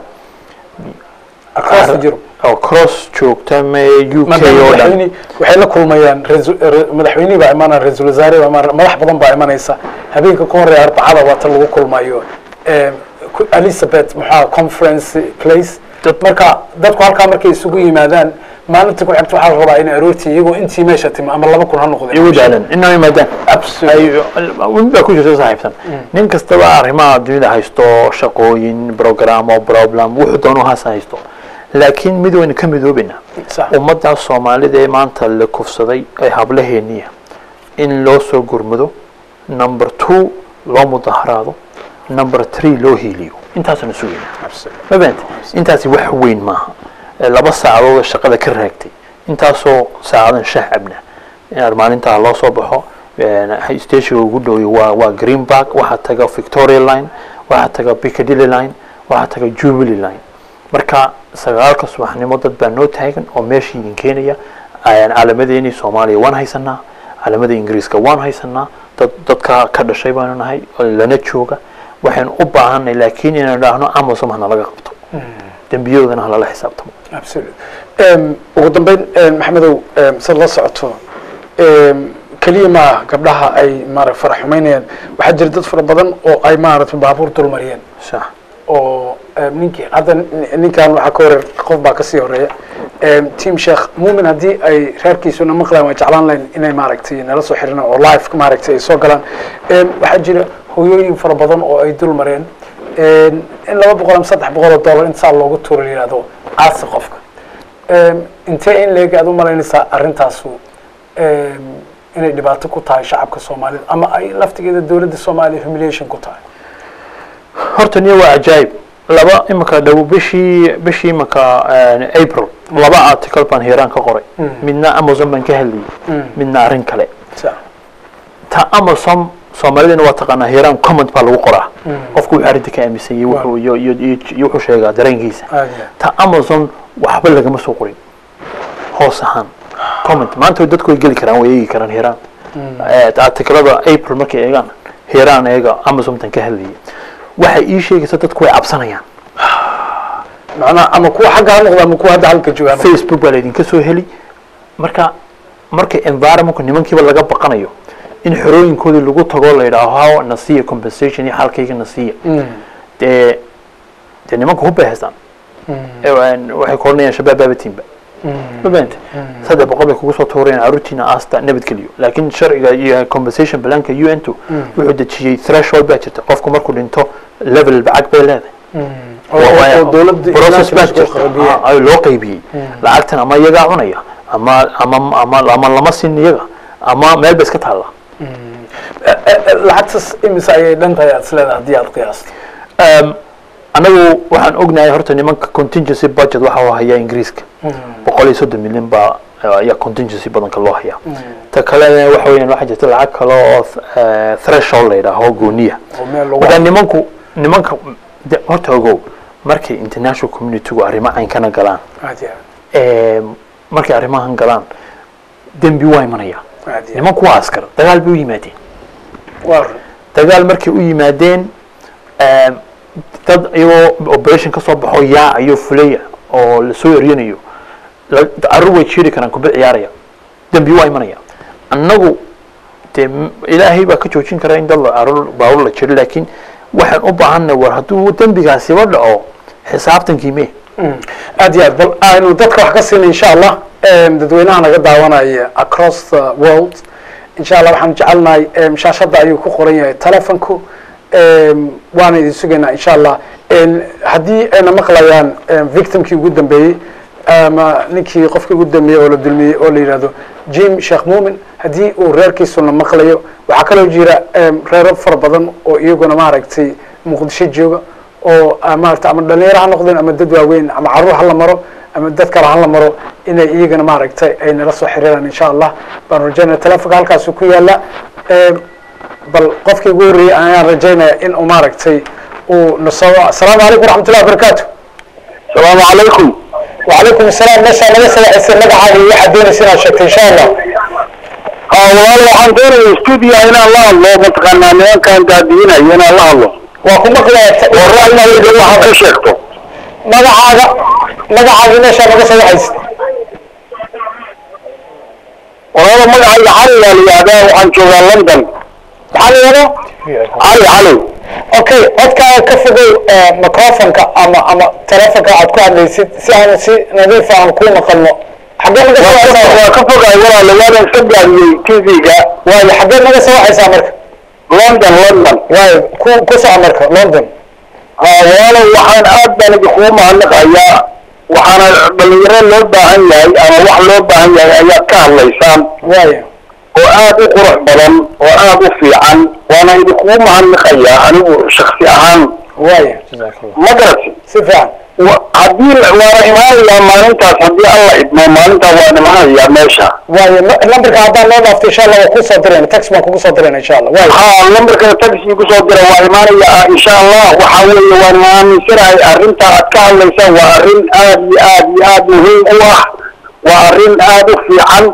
Speaker 1: across the Europe.
Speaker 2: oo cross joogta me u k
Speaker 1: Maadaama
Speaker 2: oo dhan
Speaker 1: madaxweyne waxay la kulmayaan ra'iisul- ra- madaxweynihii baa imaanaya ra-iisul wasaare baa imaanaya madax badan baa imanaysa habeenka ka horeeya arbacada waa ta lagu kulmayo Em, ku- elizabeth maxaa conference place
Speaker 2: Dad-
Speaker 1: marka dadku halkaa markay isugu yimaadaan maalinta ku xigta waxaa la rabaa inay aroortii iyagoo intii meesha timi ama laba kun ha noqdeen
Speaker 2: igu daalan inaa yimaadaan
Speaker 1: Absolutely.
Speaker 2: ay baa ku jirta saaxiibsan nin kastaba arrimaha dunida haysto shaqooyin programo problem wuxuu doonu haas haysto laakiin mid waynu ka midoobaynaa
Speaker 1: Sax.
Speaker 2: ummadda soomaalida ee maanta la kufsaday ee hablaheeniya in loo soo gurmado number two loo mudaharaado number three loo hiiliyo intaasana sugayna
Speaker 1: Absolutely.
Speaker 2: ma fahamtay intaasi wax weyn maaha Eh, laba saacadood oo shaqada ka raagtay intaasoo saacadan shaah cabna in maalintaa loo soo baxo eh, stationka ugu dhowey waa waa green park waxaa taga victoria line waxaa taga piccadilly line waxaa taga jubilee line marka sagaalka subaxnimo dad baa noo taagan oo meesha idin keenaya Ayaan calamadeenii soomaaliya waan haysanaa calamada ingiriiska waan haysanaa dad dadka ka dhashay baanu nahay oo lana jooga waxaynu u baahanay laakiin inaan idhaahno amazon hana laga qabto dembiyadoodana halala xisaabtamo
Speaker 1: Absolutely. Em, ugu dambeyn em, maxamedow em, sid la socoto em, keliya maaha gabdhaha ay maara farax xumaynayaan waxaa jira dad fara badan oo ay maaragtay baabuur dulmariyeen
Speaker 2: sax
Speaker 1: oo em, ninkii hadda nin- ninkan waxaa ka horeer qof baa kasii horeeya Em, team sheekh muumin haddii ay reerkiisuna maqlaan waa jeclaan lahayn inay maaragtay nala soo xiriiraan oo live maaragtay ay soo galaan Em, waxaa jira hooyooyin fara badan oo ay dul mareen Em, in laba boqol ama saddex boqol oo dollar intaa loogu tuuro la yihahdo caasi qofka Em, intee in leeg aad u malaynaysaa arrintaasu em, inay dhibaato ku tahay shacabka soomaalida ama ay laftigeeda dowladda soomaaliya humiliation ku tahay
Speaker 2: horta niyo waa cajaayib laba imika dhow bishii bishii imika eh, april laba article baan hiiraan ka qoray midna amazon baan ka hadlayay midna arrin kale
Speaker 1: Sa-
Speaker 2: ta amazon soomaalidana waa taqaanaa hiiraan comment baa lagu qoraa qofku wuxuu arrinta ka aaminsan yahay wuxuu iyo iyo iyo iyo wuxuu sheegaa dareenkiisa
Speaker 1: aad iyo aad.
Speaker 2: ta amazon waxba lagama soo qorin hoos ahaan comment maanta dadku way geli karaan way eegi karaan hiiraan Eh, artiklada april markay eegaan hiiraan eega amazontan ka hadlayay waxay ii sheegaysa dadku way cabsanayaan
Speaker 1: macnaha ama kuwa xagga ha noqda ama kuwa hadda halka joogaan
Speaker 2: facebook baa laydinka soo heli marka marka environmentku nimankiiba laga baqanayo in xorooyinkoodii lagu tago la yidhaaho haw nasiya compensation iyo xalkayga nasiya dee dee nimanka hubbay haystaan Ee, waan- waxay koranayaan shabaab baabatiinba ma fahamte saddex boqol bay kugu soo tuurayaan caruurtiina aasta nabadgeliyo laakiin sharciga iyo compensation planka u n two wuxuu dejiyey threshold baa jirta qofku markuu dhinto level bacag bay leedahay
Speaker 1: oo dowladda
Speaker 2: process baa
Speaker 1: United Nations
Speaker 2: jirta
Speaker 1: qaybiyeen.
Speaker 2: Ah, ay loo qaybiyey lacagtan ama iyagaa cunaya ama ama ama ama lama sin iyaga ama meel bay iska taallaa
Speaker 1: lacagtas imise ayay dhan tahay aad isleedahay haddii aad qiyaasto
Speaker 2: Um, anagu waxaan ognahay horta nimanka contingency budget waxa uu hayaa ingiriiska boqol iyo soddon milyan baa uh, ayaa contingency badanka loo hayaa ta kalena waxa weeyaan waxaa jirta lacag kale oo uh, threshold la yidhaaho gooniya
Speaker 1: oo meel lagu
Speaker 2: marka nimanku nimanka de- horta ogow markay international communitygu arrimo caynkana galaan
Speaker 1: aad iyo aad
Speaker 2: em, markay arrimahan galaan dembi waa imanaya
Speaker 1: aad iyo aad
Speaker 2: nimanku waa askar dagaal bay u yimaadeen
Speaker 1: waa run
Speaker 2: dagaal markay u yimaadeen em, dad iyagoo operation ka soo baxo yaacayo fulaya oo lasoo eryanayo la- carruur way jiiri karaan kuba ciyaaraya dembi waa imanaya annagu dee m- ilaahay baa ka joojin kara in dad la- carruur baawur la jiro laakiin waxaan u baahanay war hadduu dembigaasiba dhaco xisaabtankii mee
Speaker 1: aad iyo aad bal aynu dadka wax ka siina insha allah em, dadweynaha naga daawanaya across the world insha allah waxaan jecelnahay em, shaashadda ayuu ku qoran yahay telefonku em, waana idin sugaynaa insha allah En, haddii ayna maqlayaan em, victimkii ugu dambeeyey ama ninkii qofkii ugu dambeeyey oo la dulmiyey oo la yidhahdo jim sheekh muumin haddii uu reerkiisuna maqlayo waxaa kaloo jira em, reero fara badan oo iyaguna maaragtay muqdisho jooga oo ah, maarata ama dhalinyaro ha noqdeen ama dad waaweyn ama caruur ha la maro ama dad kale ha la maro inay iyagana maaragtay ay nala soo xiriiraan insha allah baan rajaynaya telefonka halkaasu ku yaala Em, bal qofkii ugu horreeyey ayaan rajaynaya in uu maaragtay uu nasoo asalaamu calaykum waraxmatullahi wabarakaatu
Speaker 3: asalaamu calaykum
Speaker 1: وعليكم السلام meeshaa naga sagaxaysa magacaaga iyo waxaad doonaysa inaad sheegto insha allah
Speaker 3: walaal waxaan doonaya stuudiya inaan la hadlo mataqaanaa nimankan daadiinaya inaan la hadlo
Speaker 1: waa ku maqlaya
Speaker 3: oo ra'yigayga waxaad ka sheegto
Speaker 1: magacaaga magacaaga meeshaa naga sagaxaysa
Speaker 3: walaalo magacayga cali baa la yihahdaa waxaan joogaa london
Speaker 1: maxaa la yihahdaa
Speaker 3: cali cali
Speaker 1: okay codkaaga ka fogow eh, microfonka ama ama telefonka aad ku hadlaysid si aan si nadiifa aan kuu maqalno xaggee naga soo
Speaker 3: waa ka-
Speaker 1: waxaysaa
Speaker 3: waa ka fogaay walaalo waanan iska gaadiyey tv-ga
Speaker 1: waayo xaggee naga soo waxaysaa marka
Speaker 3: london london
Speaker 1: waayo ku ku soco marka london
Speaker 3: walaalo waxaan aad baan idinkugu mahadnaqayaa waxaana dhalinyaro loo baahan yahay ama wax loo baahan yahay ayaad ka hadlaysaan
Speaker 1: waayo
Speaker 3: oo aad u qurux badan oo aad u fiican waana idinkugu mahadnaqayaa anigu shaksi ahaan
Speaker 1: waayo
Speaker 3: ma garati
Speaker 1: si fiican
Speaker 3: wa- haddii la- waana imaanayaa maalintaas haddii alla idmo maalintaa waan imaanayaa meesha
Speaker 1: waayo ma- lambarka haddaan noo dhaafto insha allah waa kusoo dirayna tax baan kugu soo dirayna insha allah waayo
Speaker 3: haa lambarkana taxi kusoo dira waa imaanayaa insha allah waxaa weeye waan aaminsanahay arrinta aad ka hadlaysaan waa arrin aad iyo aad iyo aad muhiim u ah waa arrin aad u fiican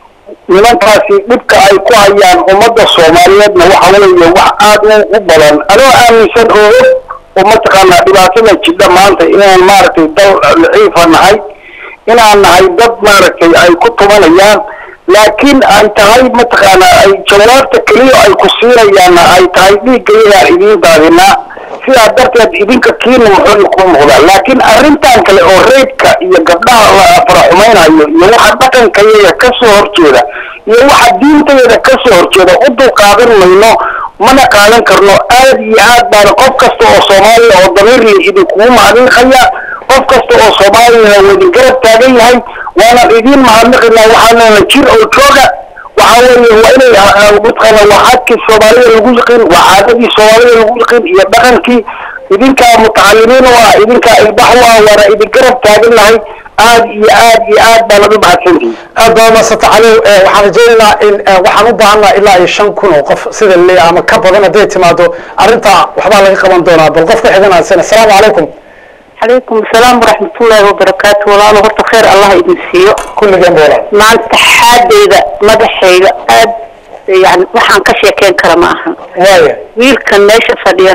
Speaker 3: nimankaasi dhibka ay ku hayaan ummadda soomaaliyeedna waxa weeye wax aad u u badan anoo aaminsan oo og oo mataqaanaa dhibaatada jidha maanta inaan maaragtay dal daciifa nahay inaan nahay dad maaragtay ay ku tumanayaan laakiin ay tahay mataqaanaa ay jawaabta keliya ay ku siinayaanna ay tahay dhiiggayadaan idiin daadinaa sidaa darteed idinka kiina muxuu ku muuqdaa laakiin arrintan kale oo reybka iyo gabdhaha la faraxumaynayo iyo waxa dhaqankayaga ka soo horjeeda iyo waxa diintayada ka soo horjeeda u dulqaadan mayno mana qaadan karno aad iyo aad baana qof kasta oo soomaaliya oo damiirli idinkugu mahadnaqaya qof kasta oo soomaaliyana waa idin garab taagan yahay waanan idiin mahadnaqinaa waxaanana jir oo jooga waxa weeye waa inay mataqaana waa xadkii soomaalida lagu yiqiin waa caadadii soomaalida lagu yiqiin iyo dhaqankii idinkaa mutacalimiin u ah idinkaa ilbax u ah waana idin garab taagan nahay aad iyo aad iyo aad baa laga mahadsantihi
Speaker 1: aad baa maasanta cali Eh, waxaan rajaynaynaa in eh, waxaan u baahannaha ilaa iyo shan kun oo qof sida le ama ka badan hadday timaado arrintaa waxbaa laga qaban doonaa bal qofka xiganaasan asalaamu calaykum
Speaker 4: calaykum asalaam waraxmatullaahi wabarakaatu walaalo horta khayr allah idin siiyo
Speaker 1: kulligeen boolan
Speaker 4: maanta xaadeyda madaxayga aad yani waxaan ka sheekeyn kara ma ahan
Speaker 1: waaya
Speaker 4: wiilkan meesha fadhiyana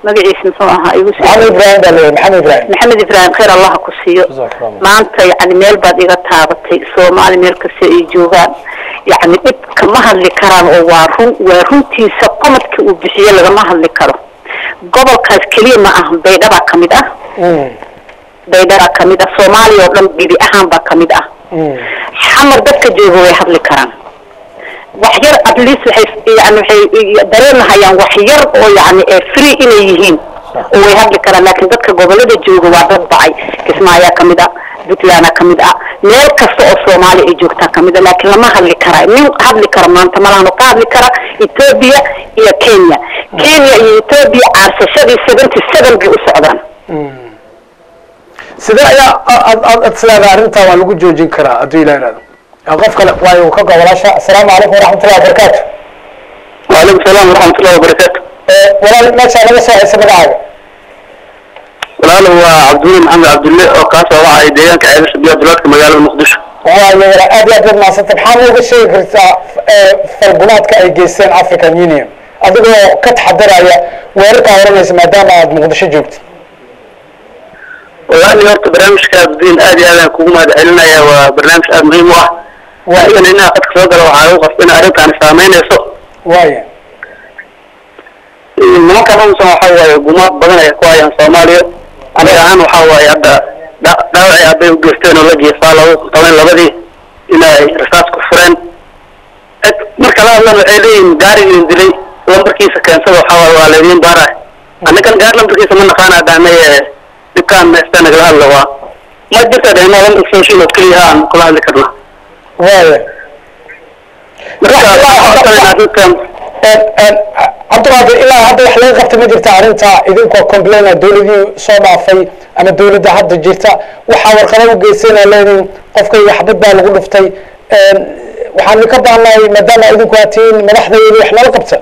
Speaker 4: magaciisa muxuu ahaa igu soo
Speaker 1: maxamed ibrahim baa leeyahay maxamed ibrahim
Speaker 4: maxamed ibraahim khayr allaha ku siiyo
Speaker 2: Jazakallah.
Speaker 4: maanta yani meel baad iga taabatay soomaali meel kasta ay joogaan yani dhib kama hadli karaan oo waa run waa runtiisa qomadka uu bixiye lagama hadli karo gobolkaas keliya ma aha baydhabaa kamid ah baydhabaa kamid ah soomaaliya oo dhan gebi ahaan baa kamid ah xamar dadka jooga way hadli karaan wax yar at least waxay yani waxay dareenahayaan wax yar oo yani ee free inay yihiin oo way hadli karaan laakiin dadka gobolada jooga waa dad bacay kismaayaa kamid ah puntlandaa kamid ah meel kasta oo soomaali ay joogtaa kamid ah laakiin lama hadli karaa nin hadli kara maanta malahano ka hadli kara ethiopia iyo kenya kenya iyo ethiopia caarsashadii seventy seven bay u socdaan
Speaker 1: sidee ayaa aad aad aad sidaada arrintaa waa lagu joojin karaa hadduu ilah ihahdo Ah, qof kale waayo uu ka gobolaasha asalaamu calaykum waraxmatullahi wabarakaatu
Speaker 3: وعليكم السلام ورحمة الله وبركاته
Speaker 1: Eh, walaal meeshaa naga soo haysa magacaaga
Speaker 3: walaalo waa cabdulle maxamed cabdulle oo kaasoo wacay deegaanka ceelasha biyo duleedka magaalada muqdisho
Speaker 1: waayo walaal aad iyo aad baad mahadsanta maxaa nooga sheegi kartaa eh, falgunaadka ay geysteen african union adigoo ka taxadaraya weerarkaa oranaysa maadaama aad muqdisho joogtid
Speaker 3: walaali horta barnaamijka abdiin aad iyo aadaan kugu mahad celinaya waa barnaamij aad muhiim u ah anigana inaa qadka soo gala waxaa lagu qasba in arrintaani saameynayso
Speaker 1: waayo
Speaker 3: nimankan umsan waxa waaye gumaad badan ay ku hayaan soomaaliya aniga ahaan waxa waaye hadda dha- dhaawacii aabay u geysteen oo la geefaa lagu qaban labadii inay rasaas ku fureen Eg, marka la hadlan waxay leeyihin gaarigii dilay lambarkiisa keensada waxa waaye waa laydiin baara annagan gaar lambarkiisa ma naqaana dhahnay ee dhibkaan meesta nagala hadla waa ma jirta dhahna lambarka social oo keliya aan kula hadli karna
Speaker 1: waayo
Speaker 3: marka waxaan codsanayna arrintan
Speaker 1: cabdiqaadir ilaa hadda wax laga qabta ma jirta arrinta idinkoo complaina dowladii soo dhaafay ama dowladda hadda jirta waxaa warqado u geysana leediin qofkayga xabad baa lagu dhuftay waxaan ka baahnahay maadaama idinku aad tihiin madaxdaydi wax nala qabta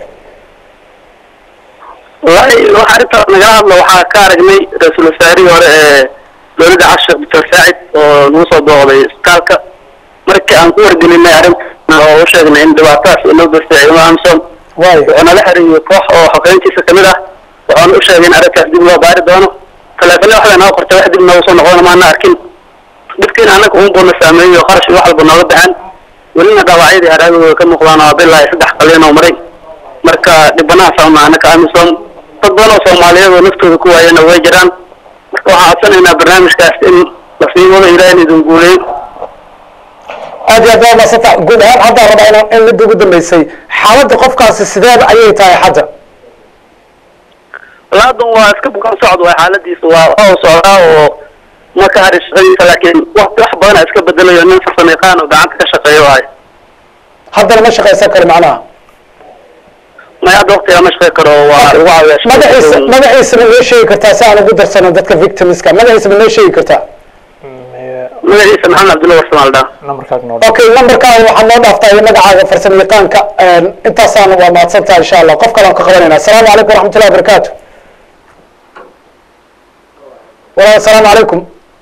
Speaker 3: wallaahi waxa arrintaas nagala hadlo waxaa ka aragnay ra-iisul wasaarihii hore ee dowladda cashir doctor saacid oo nagu soo booqday isbitaalka markii aan ku wargelinay arrintan oo u sheegnay in dhibaatadaas inoo geystay ciidamada amsom
Speaker 1: waayo
Speaker 3: wuxuu nala xiriiriyey koox oo xogeyntiisa kamid ah waxaana u sheegay in arrintaas dib loo baari doono taleefane waxda noo qortay wax dib nooga soo noqdona maana arkin dhibkiina annaga un buuna saameeyey oo qarash iyo wax walba nooga baxan welina dhaawacyadii haraagooda way ka muuqdaan oo bilaa saddex qalin oo maray marka dhibanahaas ama anaka amisom dad badan oo soomaaliyeed oo naftooda ku waayana way jiraan marka waxaan codsanaynaa barnaamijkaas in la sii wado ilaahin idin guuleeyo
Speaker 1: aad iyo aad waa maasanta guud ahaan haddaan rabaa inaan in midda ugu dambeysay xaaladda qofkaasi sideeda ayay tahay hadda
Speaker 3: laadan waa iska bukan socod waay xaaladiisa waa waa u socdaa oo ma ka hari shaqadiisa laakiin wax wax badan iska bedelayo nin farsamo yaqaan oo gacanta ka shaqeeyo waayo
Speaker 1: haddana ma shaqaysan karo macnaha
Speaker 3: may hadda waqtiga ma shaqey karo waa lagu caawiyaa
Speaker 1: magaciisa
Speaker 3: shaqadiisa.
Speaker 1: magaciisa ma noo sheegi kartaa si aan ugu darsano dadka victimska magaciisa ma noo sheegi kartaa
Speaker 3: magaciisa maxamed cabdulla warsamaal dhaa
Speaker 2: nambarkaaga noo
Speaker 1: okay lambarkaaga waxaad noo dhaaftaa iyo magacaaga farsamo yaqaanka intaasaan waa mahadsantaha insha allah qof kale aan ka qabanayna asalaamu calaykum waraxmatullahi wabarakaatu walaal asalaamu calaykum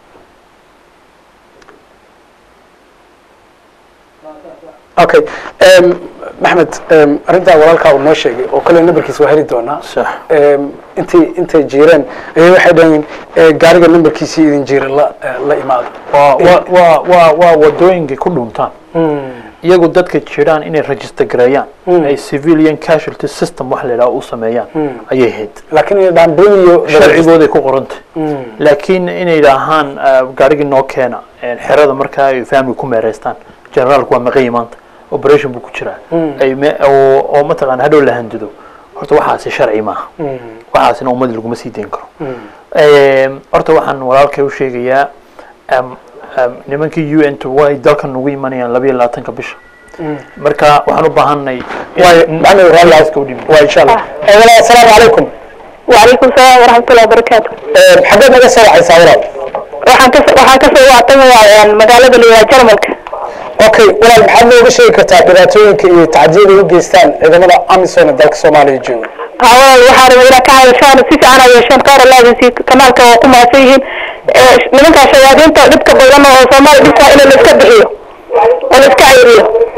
Speaker 1: okay maxmed arrintaa walaalkaa uu noo sheegay oo kale nambarkiisa waa heli doonaa
Speaker 2: sax
Speaker 1: intay intay jiireen ayay waxay dhaheen gaariga nambarkiisii idin jiira la la imaado
Speaker 2: waa waa waa waa waa wadooyinkay ku dhuntaan iyagu dadka jiraan inay register gareeyaan ay civilian casualty system wax la yidhaha u sameeyaan ayay ahayd
Speaker 1: laakiin inay dhahaan bring iyo
Speaker 2: sharcigooday ku qorantay laakiin inay dhahaan gaarigii noo keena xerada markaa ay family ku meereystaan generaalku waa maqayi maanta operation buu ku jiraa ay me- oo oo mataqaana hadhow la handido horta waxaasi sharci maaha waxaasina ummad laguma sii dayn karo horta waxaan walaalkay u sheegayaa am- am, nimankii u n t way dalkan ugu imanayaan labayo labaatanka bisha marka waxaan u baahanay
Speaker 1: waayo maxamed walaal
Speaker 2: iska u dhimi
Speaker 1: waa insha allah Eh, walaal asalaamu calaykum
Speaker 4: وعليكم السلام ورحمة الله وبركاته
Speaker 1: Eh, xageed naga soo wacaysaa walaal
Speaker 4: waxaan ka waxaan ka soo wactamayaa magaalada liyaa jarmalka
Speaker 1: okay walaal maxaad nooga sheegi kartaa dhibaatooyinka iyo tacdiyada u geystaan ciidamada amisom ee dalka soomaaliya jooga
Speaker 4: hawal waxaa rabay inaa ka hadashaan si fiican ay yeesheen qaar allaadiisi kanaalka waa ku mahadsan yihiin Eh, nimankaa shayaadiinta dhibka badan oo soomaaliya dhibkaa in la iska bixiyo oo la iska cayriyo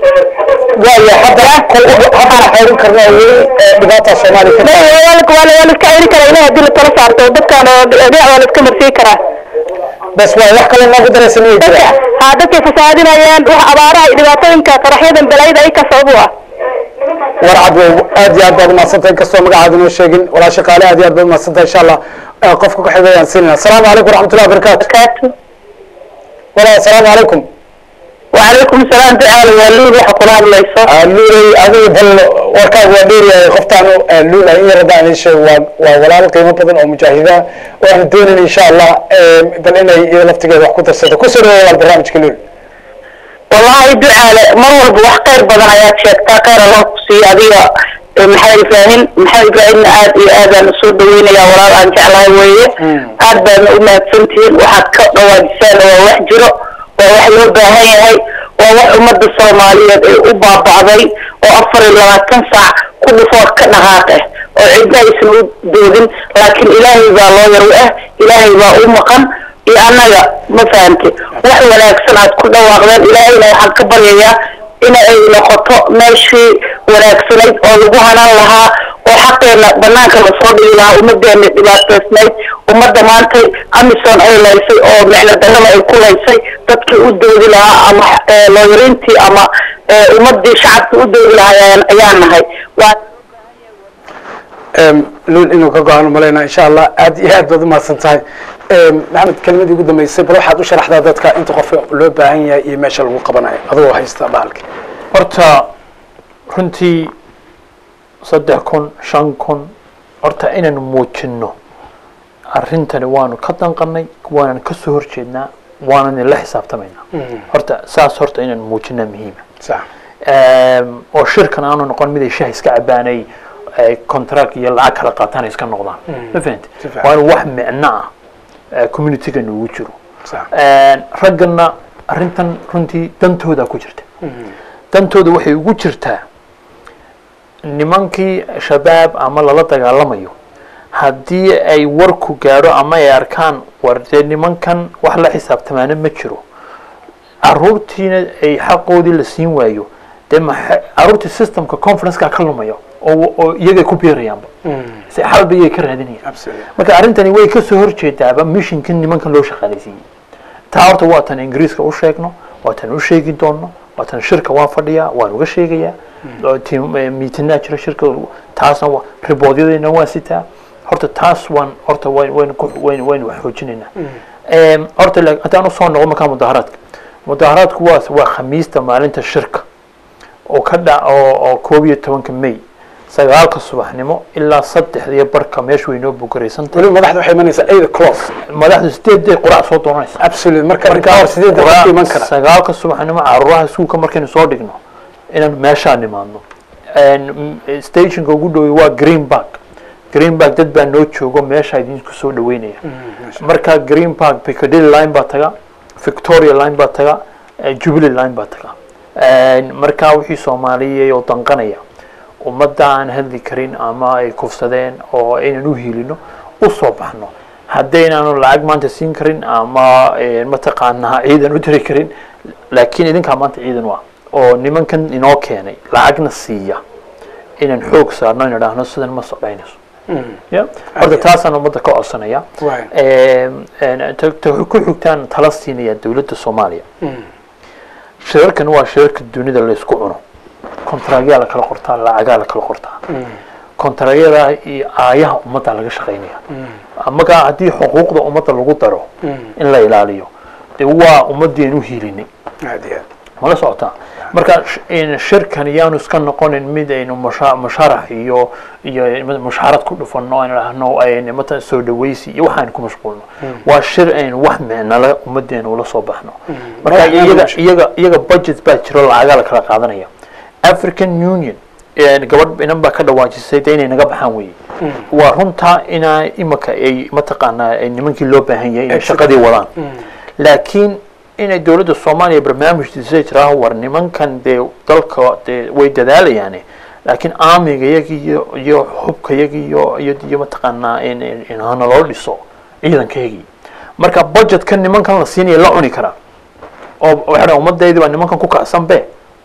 Speaker 1: waaya hadda haddana xayrin karna weli dhibaata soomaaliya ka
Speaker 4: waa la iska celi karaa ilahi hadii la tala saarto dadkan oo dhinac waa la iska marsiin karaa
Speaker 1: bas waa wax kale noogu daraysa miyay
Speaker 4: dadka
Speaker 1: jiraan
Speaker 4: haa dadkay fasaadinayaan wax abaaraha iyo dhibaatooyinka qaraxyadan balaayada ay ka sabab u ah
Speaker 1: war cad wow aad iyo aad baad umahadsantahay inkastoo magacaada inoo sheegin walaa shaqaale aad iyo aad baad umahadsantahay insha allah Eh, qofka ku xigay ayaan siinayna asalaamu calaykum waraxmatullahi wabarakaatu
Speaker 4: kaatu
Speaker 1: walaal asalaamu calaykum
Speaker 4: وعليكم السلام تعالى يا لول waxa kula hadlayso
Speaker 1: luulay adigu bal warkaaga waa dheeryahay qoftaan luulay in yarada aan sheeg waa waa walaal qiimo badan oo mujaahida waxaan doonayna insha allah bal inay iyada laftigeeda wax ku darsato kusoo dhawaada walaal barnaamijka luul
Speaker 4: والله ducaale mar walba wax khayr badan ayaad sheegtaa khayr allah ku siiyo adiga eh, maxamed ibraahim maxamed ibraahimna aad iyo aadaan usoo dhaweynaya walaal aan jeclahay weeye aad baadna u mahadsantihiin waxaad ka dhawaajisaan waa wax jiro waa wax loo baahan yahay waa wax ummadda soomaaliyeed ay u baaba'day oo afar iyo labaatan saac ku dhufood ka dhaqaaq ah oo cidna aysan u doodin laakiin ilaahay baa loo yar u ah ilaahay baa u maqan iyo annaga ma fahamte wax wanaagsan aad ku dhawaaqdeen ilaahayna waxaan ka baryayaa in ay noqoto meeshii wanaagsanayd oo lagu hanaan lahaa oo xaqeena banaanka lasoo dhigi lahaa ummadeena dhibaataysnayd ummadda maanta amison ay laysay oo micno darrada ay ku laysay dadkii u doodi lahaa ama eh, looyarintii ama eh, ummadii shacabkii u doodi lahaa ayaan- ayaan nahay waa
Speaker 1: luul inuu ka go-aan umalaynaa insha allah aad iyo aad baad umahadsan tahay maxamed kelimadii ugu dambeysay bal waxaad u sharaxdaa dadka inta qof loo baahan yahay iyo meesha lagu qabanayo adigoo haysta bahalki
Speaker 2: horta runtii saddex kun shan kun horta inaynu muujinno arrintani waanu ka danqanay waanan ka soo horjeednaa waanan la xisaabtamaynaa horta saas horta inaynu muujinaa muhiima
Speaker 1: sax
Speaker 2: Ehm, oo shirkan aanu noqon mid ay shaah iska cabaanay ay contract iyo lacag kala qaataan ay iska noqdaan ma fahanti
Speaker 1: Si fiican.
Speaker 2: waa in wax micno ah eh, community-ga noogu jiro
Speaker 1: sax
Speaker 2: Een, raggana arrintan runtii dantooda ku jirta dantooda waxay ugu jirtaa nimankii shabaab ama lala dagaalamayo haddii ay warku gaadho ama ay arkaan war dee nimankan wax la xisaabtamaana ma jiro caruurtiina ay xaqoodii la siin waayo dee maxa caruurtii systemka conferenceka ka lumayo oo oo iyagay ku biirayaanba si xalba iyay ka raadinayaan
Speaker 1: absolutely
Speaker 2: marka arrintani way ka soo horjeedaaba mishinka nimankan loo shaqaalaysiiyey taa horta waa tan ingiriiska u sheegno waa tan u sheegi doonno waa tan shirka waan fadhiyaa waan uga sheegayaa oo tim- eh, miitinaa jira shirka taasna waa riboodyadayna waan sitaa horta taas waan horta wayn wayn ku wayn wayn wax xoojinaynaa Em, horta la- haddaan usoo noqo markaa mudaharaadka mudaharaadku waa waa khamiista maalinta shirka oo ka dha oo oo koob iyo tobanka may sagaalka subaxnimo ilaa saddexda iyo barka meesha way noo bugaraysantahay
Speaker 1: weliba madaxda waxay imanaysaa eight o'clock
Speaker 2: madaxdu sideeday qurac soo doonaysa
Speaker 1: absolutely marka marka hor sideed dadka iman kara
Speaker 2: sagaalka subaxnimo caruuraha iskuulka markaynu soo dhigno inaan meeshaa nimaadno En, m- stationka ugu dhowey waa green park green park dad baa noo joogo meesha idinku soo dhaweynaya marka green park piccadilly line baa taga victoria line baa taga eh, jubilee line baa taga En, marka wixii soomaaliya oo danqanaya ummadda aan hadli karin ama ay kufsadeen oo aynan u hiilino u soo baxno haddaynaanu lacag maanta siin karin ama eh, mataqaanaa ciidan u diri karin laakiin idinkaa maanta ciidan u ah oo nimankan inoo keenay lacagna siiya inaan xoog saarno in idhaahno sidan ma socdaynayso ya horta taasaan ummadda ka codsanaya
Speaker 1: Waay.
Speaker 2: Em, en, ta- ta- ku xigtaan tala siinaya dowladda soomaaliya shirarkan waa shirarka dunida laysku cuno kontaragyaa la kala qortaa lacagaa la kala qortaa kontaragyadaa iyo aayaha ummadda laga shaqaynaya markaa haddii xuquuqda ummadda lagu daro in la ilaaliyo dee waa ummadeen u hiilinay
Speaker 1: aad iyo aad
Speaker 2: mala socotaa marka sh- in shirkan yaanu iska noqonin mid aynu musha- musharax iyo iyo mushaarad ku dhufano aan idhaahno aynu mata soo dhawaysi iyo waxaan ku mashquulno waa shir aynu wax micnale ummadeena ula soo baxno marka
Speaker 1: Wax micno
Speaker 2: iyaga
Speaker 1: meesha.
Speaker 2: iyaga iyaga budget baa jiro lacagaa la kala qaadanaya african union een, gabadh inan baa ka dhawaajisay de inay naga baxaan weye waa runtaa inaa imika ay mataqaanaa ay nimankii loo baahan yahay inay shaqadii wadaan laakiin inay dowladda soomaaliya barnaamijdiisa jiraa war nimankan dee dalka dee way dadaalayaane laakiin aamiga yagi iyo iyo hubka yagi iyo iyo iyo mataqaanaa in in in hana loo dhiso ciidankayagii marka budgetka nimankan la siinaya la cuni karaa oo waxay dhahan ummadaydi baa nimankan ku kacsan be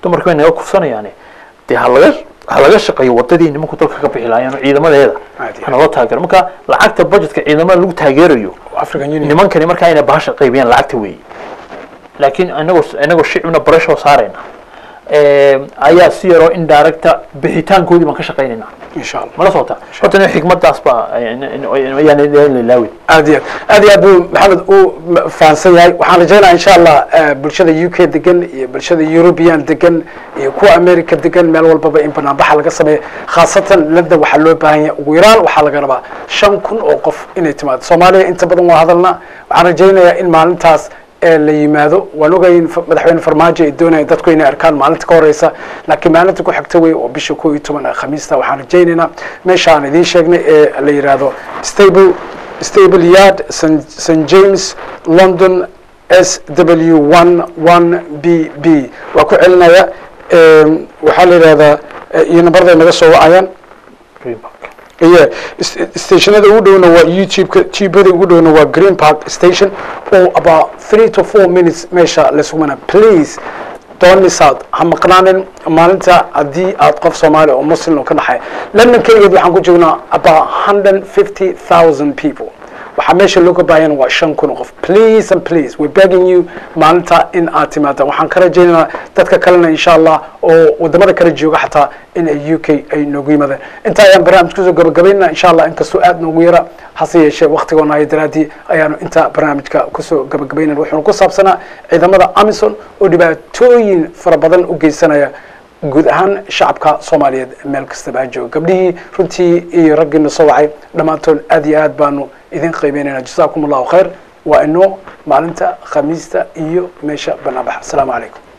Speaker 2: dumarka way naga kufsanayaane dee ha laga ha laga shaqeeyo wadadii nimanku dalka ka bixi lahaayeen oo ciidamadeeda
Speaker 1: Aad iyo
Speaker 2: ha naloo taageero marka lacagta budgetka ciidamada lagu taageerayo
Speaker 1: african union
Speaker 2: nimankani markaa inay bahasha qaybiyaan lacagta weeye laakiin inagoo inagoo shicibna barashoo saarayna ayaa si yaroo indirecta bixitaankoodii baan ka shaqaynaynaa
Speaker 1: insha allah
Speaker 2: mala socota horta ina xikmadaas baa ayaan ilaawin
Speaker 1: aad iyo aad aad iyo aad buu maxamed u m- fahansan yahay waxaan rajaynaya insha allah eh, bulshada u k degan iyo bulshada european degan iyo kuwa america degan meel walbaba in banaanbaxa laga sameeyo khaasatan london waxaa loo baahan yahay ugu yaraan waxaa laga rabaa shan kun oo qof inay timaado soomaaliya inta badan waa hadalna waxaan rajaynayaa in maalintaas ee la yimaado waan ogay in fa- madaxweyne farmaajo ay doonayaan dadku inay arkaan maalinta ka horeysa laakiin maalinta ku xigta wey oo bisha koo iyo toban ee khamiista waxaan rajaynaynaa meesha aan idiin sheegnay ee la yidhaahdo stable stable yard st st james london s w one one b b waa ku celinaya Em, waxaa la yidhahdaa eh, iyo nambarday naga soo wacayaan iyo stationada ugu dhowna waa youtube-ka tubada ugu dhowna waa green park station oo about three to four minutes meesha lasugmana please don't miss out ha maqnaanin maalinta haddii aad qof soomaali oo muslim oo ka dhaxay london keligeed waxaan ku joognaa about hundred fifty thousand people waxaa meesha looga baahayana waa shan kun oo qof please and please we're begging you maalinta in aad timaadaan waxaan ka rajaynaynaa dadka kalena insha allah oo wadamada kala jooga xataa in ay u k ay noogu yimaadeen inta ayaan barnaamij kusoo gabagabaynaa insha allah inkastoo aad noogu yara hase yeeshee waktigoona hay daraadii ayaanu inta barnaamijka kusoo gabagabaynana wuxuuna ku saabsanaa ciidamada amison oo dhibaatooyin fara badan u geysanaya guud ahaan shacabka soomaaliyeed meel kastaba ha jooga gabdhihii runtii iyo raggiina soo wacay dhammaantood aad iyo aad baanu idin qiimeynayna jasaakum allahu khayr waa inoo maalinta khamiista iyo meesha banaanbaxa asalaamu calaykum